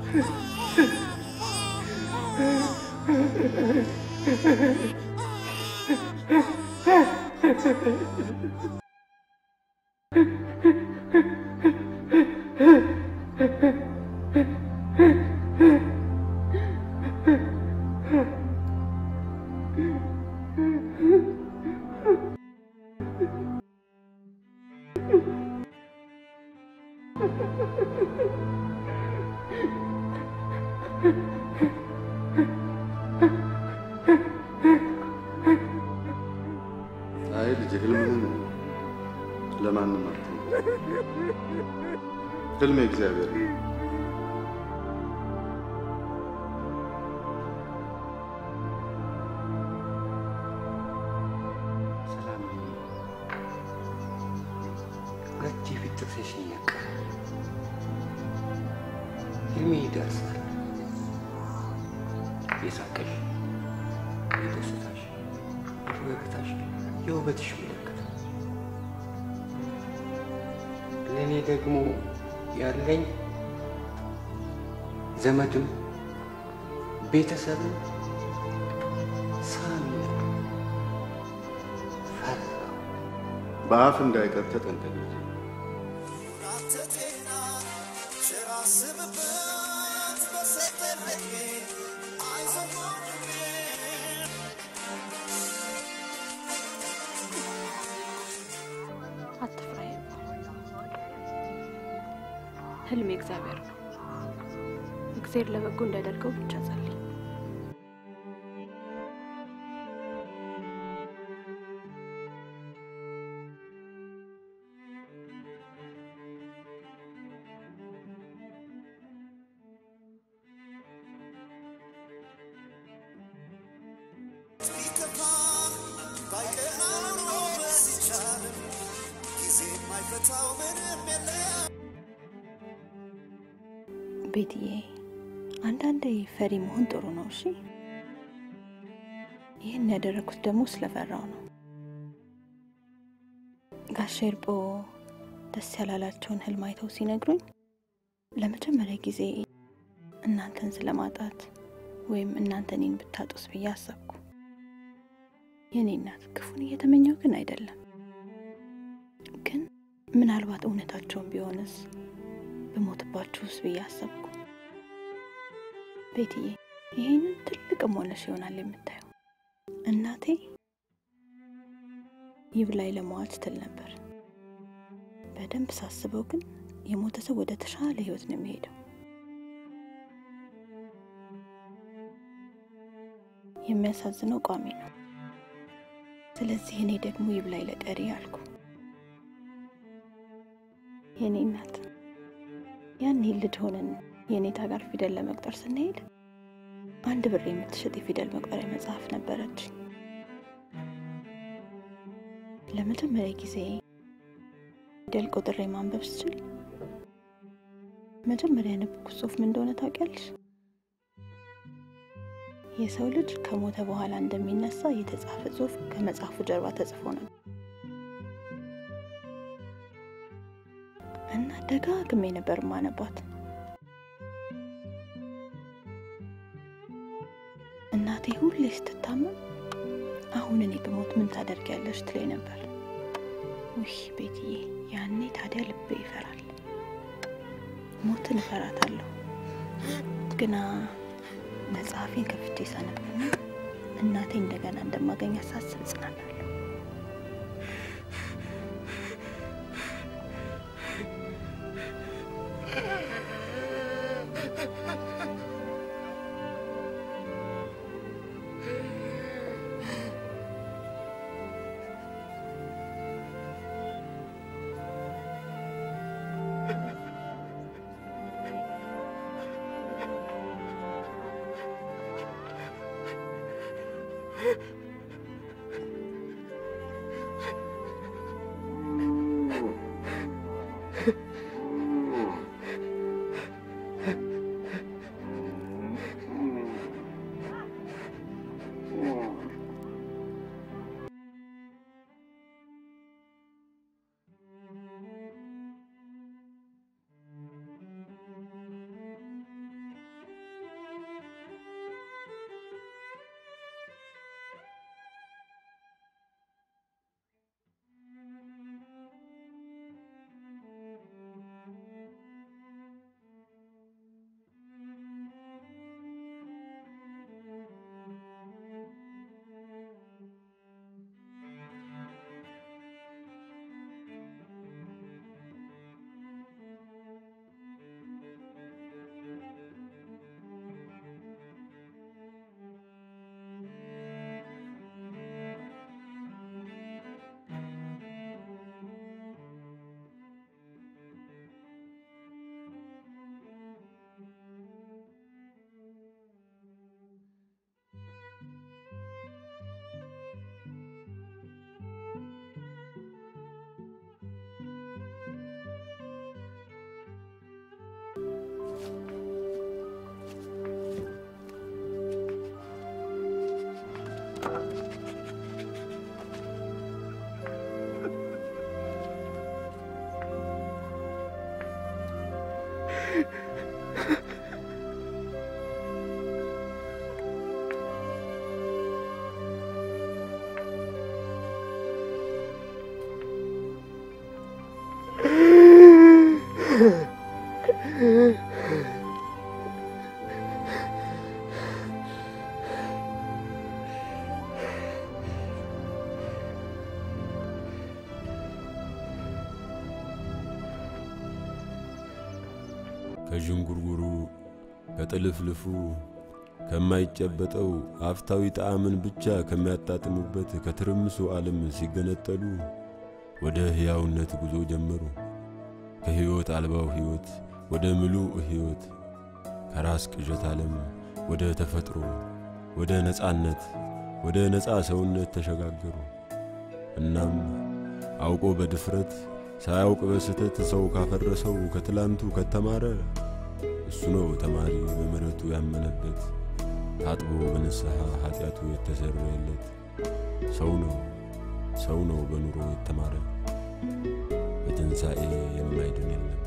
አይ ልጅ ህልምህን ለማንም አትንገር። ህልም እግዚአብሔር ነው። ሰላም ሁለት የፊት ጥርሴሽ ይነቃል። ህልሜ ይደርሳል። የሳቅሽ፣ የደስታሽ፣ የፈገግታሽ፣ የውበትሽ ምልክት ለእኔ ደግሞ ያለኝ ዘመድም ቤተሰብም ሳሚ ነው። ፈራሁ። በአፍ እንዳይቀር ተጠንቀቅ። አትፍራ። ህልም የእግዚአብሔር ነው። እግዚአብሔር ለበጎ እንዳደርገው ብቻ ጸልይ። ቤትዬ፣ አንዳንዴ ፈሪ መሆን ጥሩ ነው። እሺ፣ ይህን ያደረኩት ደግሞ ስለፈራው ነው። ጋሼ እርቦ ደስ ያላላቸውን ህልም አይተው ሲነግሩኝ ለመጀመሪያ ጊዜ እናንተን ስለማጣት ወይም እናንተ እኔን ብታጡስ ብዬ አሰብኩ። የእኔ እናት ክፉን እየተመኘው ግን አይደለም። ግን ምናልባት እውነታቸውን ቢሆንስ ብሞትባችሁስ ብዬ አሰብኩ። ቤትዬ ይሄንን ትልቅም ሆነሽ ይሆናል የምታየው። እናቴ ይብላኝ ለመዋል ስትል ነበር። በደንብ ሳስበው ግን የሞተ ሰው ወደ ተሻለ ህይወት ነው የሚሄደው። የሚያሳዝነው ቋሚ ነው። ስለዚህ እኔ ደግሞ ይብላኝ ለቀሪ አልኩ። የኔ እናት ያኔ ልጅ ሆነን የኔታ ጋር ፊደል ለመቁጠር ስንሄድ አንድ ብር የምትሸጥ የፊደል መቁጠሪያ መጽሐፍ ነበረች። ለመጀመሪያ ጊዜ ፊደል ቆጥሬ ማንበብ ስችል መጀመሪያ ያነበብኩት ጽሑፍ ምን እንደሆነ ታውቂያለሽ? የሰው ልጅ ከሞተ በኋላ እንደሚነሳ የተጻፈ ጽሑፍ ከመጽሐፉ ጀርባ ተጽፎ ነበር እና ደጋግሜ ነበር ማነባት። እናቴ ሁሌ ስትታመም አሁን እኔ ብሞት ምን ታደርጊያለሽ ትለኝ ነበር። ውይ ቤትዬ፣ ያኔ ታዲያ ልቤ ይፈራል። ሞትን እፈራታለሁ። ግና መጽሐፌን ከፍቼ ሳነብና እናቴ እንደገና እንደማገኝ ሳስብ እጽናናለሁ። ከዥንጉርጉሩ ከጥልፍልፉ ከማይጨበጠው አፍታዊ ጣዕምን ብቻ ከሚያጣጥሙበት ከትርምሱ ዓለም ሲገነጠሉ ወደ ሕያውነት ጉዞ ጀመሩ። ከሕይወት አልባው ሕይወት ወደ ምሉእ ሕይወት፣ ከራስ ቅዠት ዓለም ወደ ተፈጥሮ፣ ወደ ነፃነት፣ ወደ ነፃ ሰውነት ተሸጋገሩ። እናም አውቆ በድፍረት ሳያውቅ በስተት ሰው ካፈረሰው ከትላንቱ ከተማረ እሱ ነው ተማሪ በምሕረቱ ያመነበት ታጥቦ በንስሐ ኃጢአቱ የተሰረየለት ሰው ነው ሰው ነው በኑሮ የተማረ በትንሣኤ የማይድን የለም።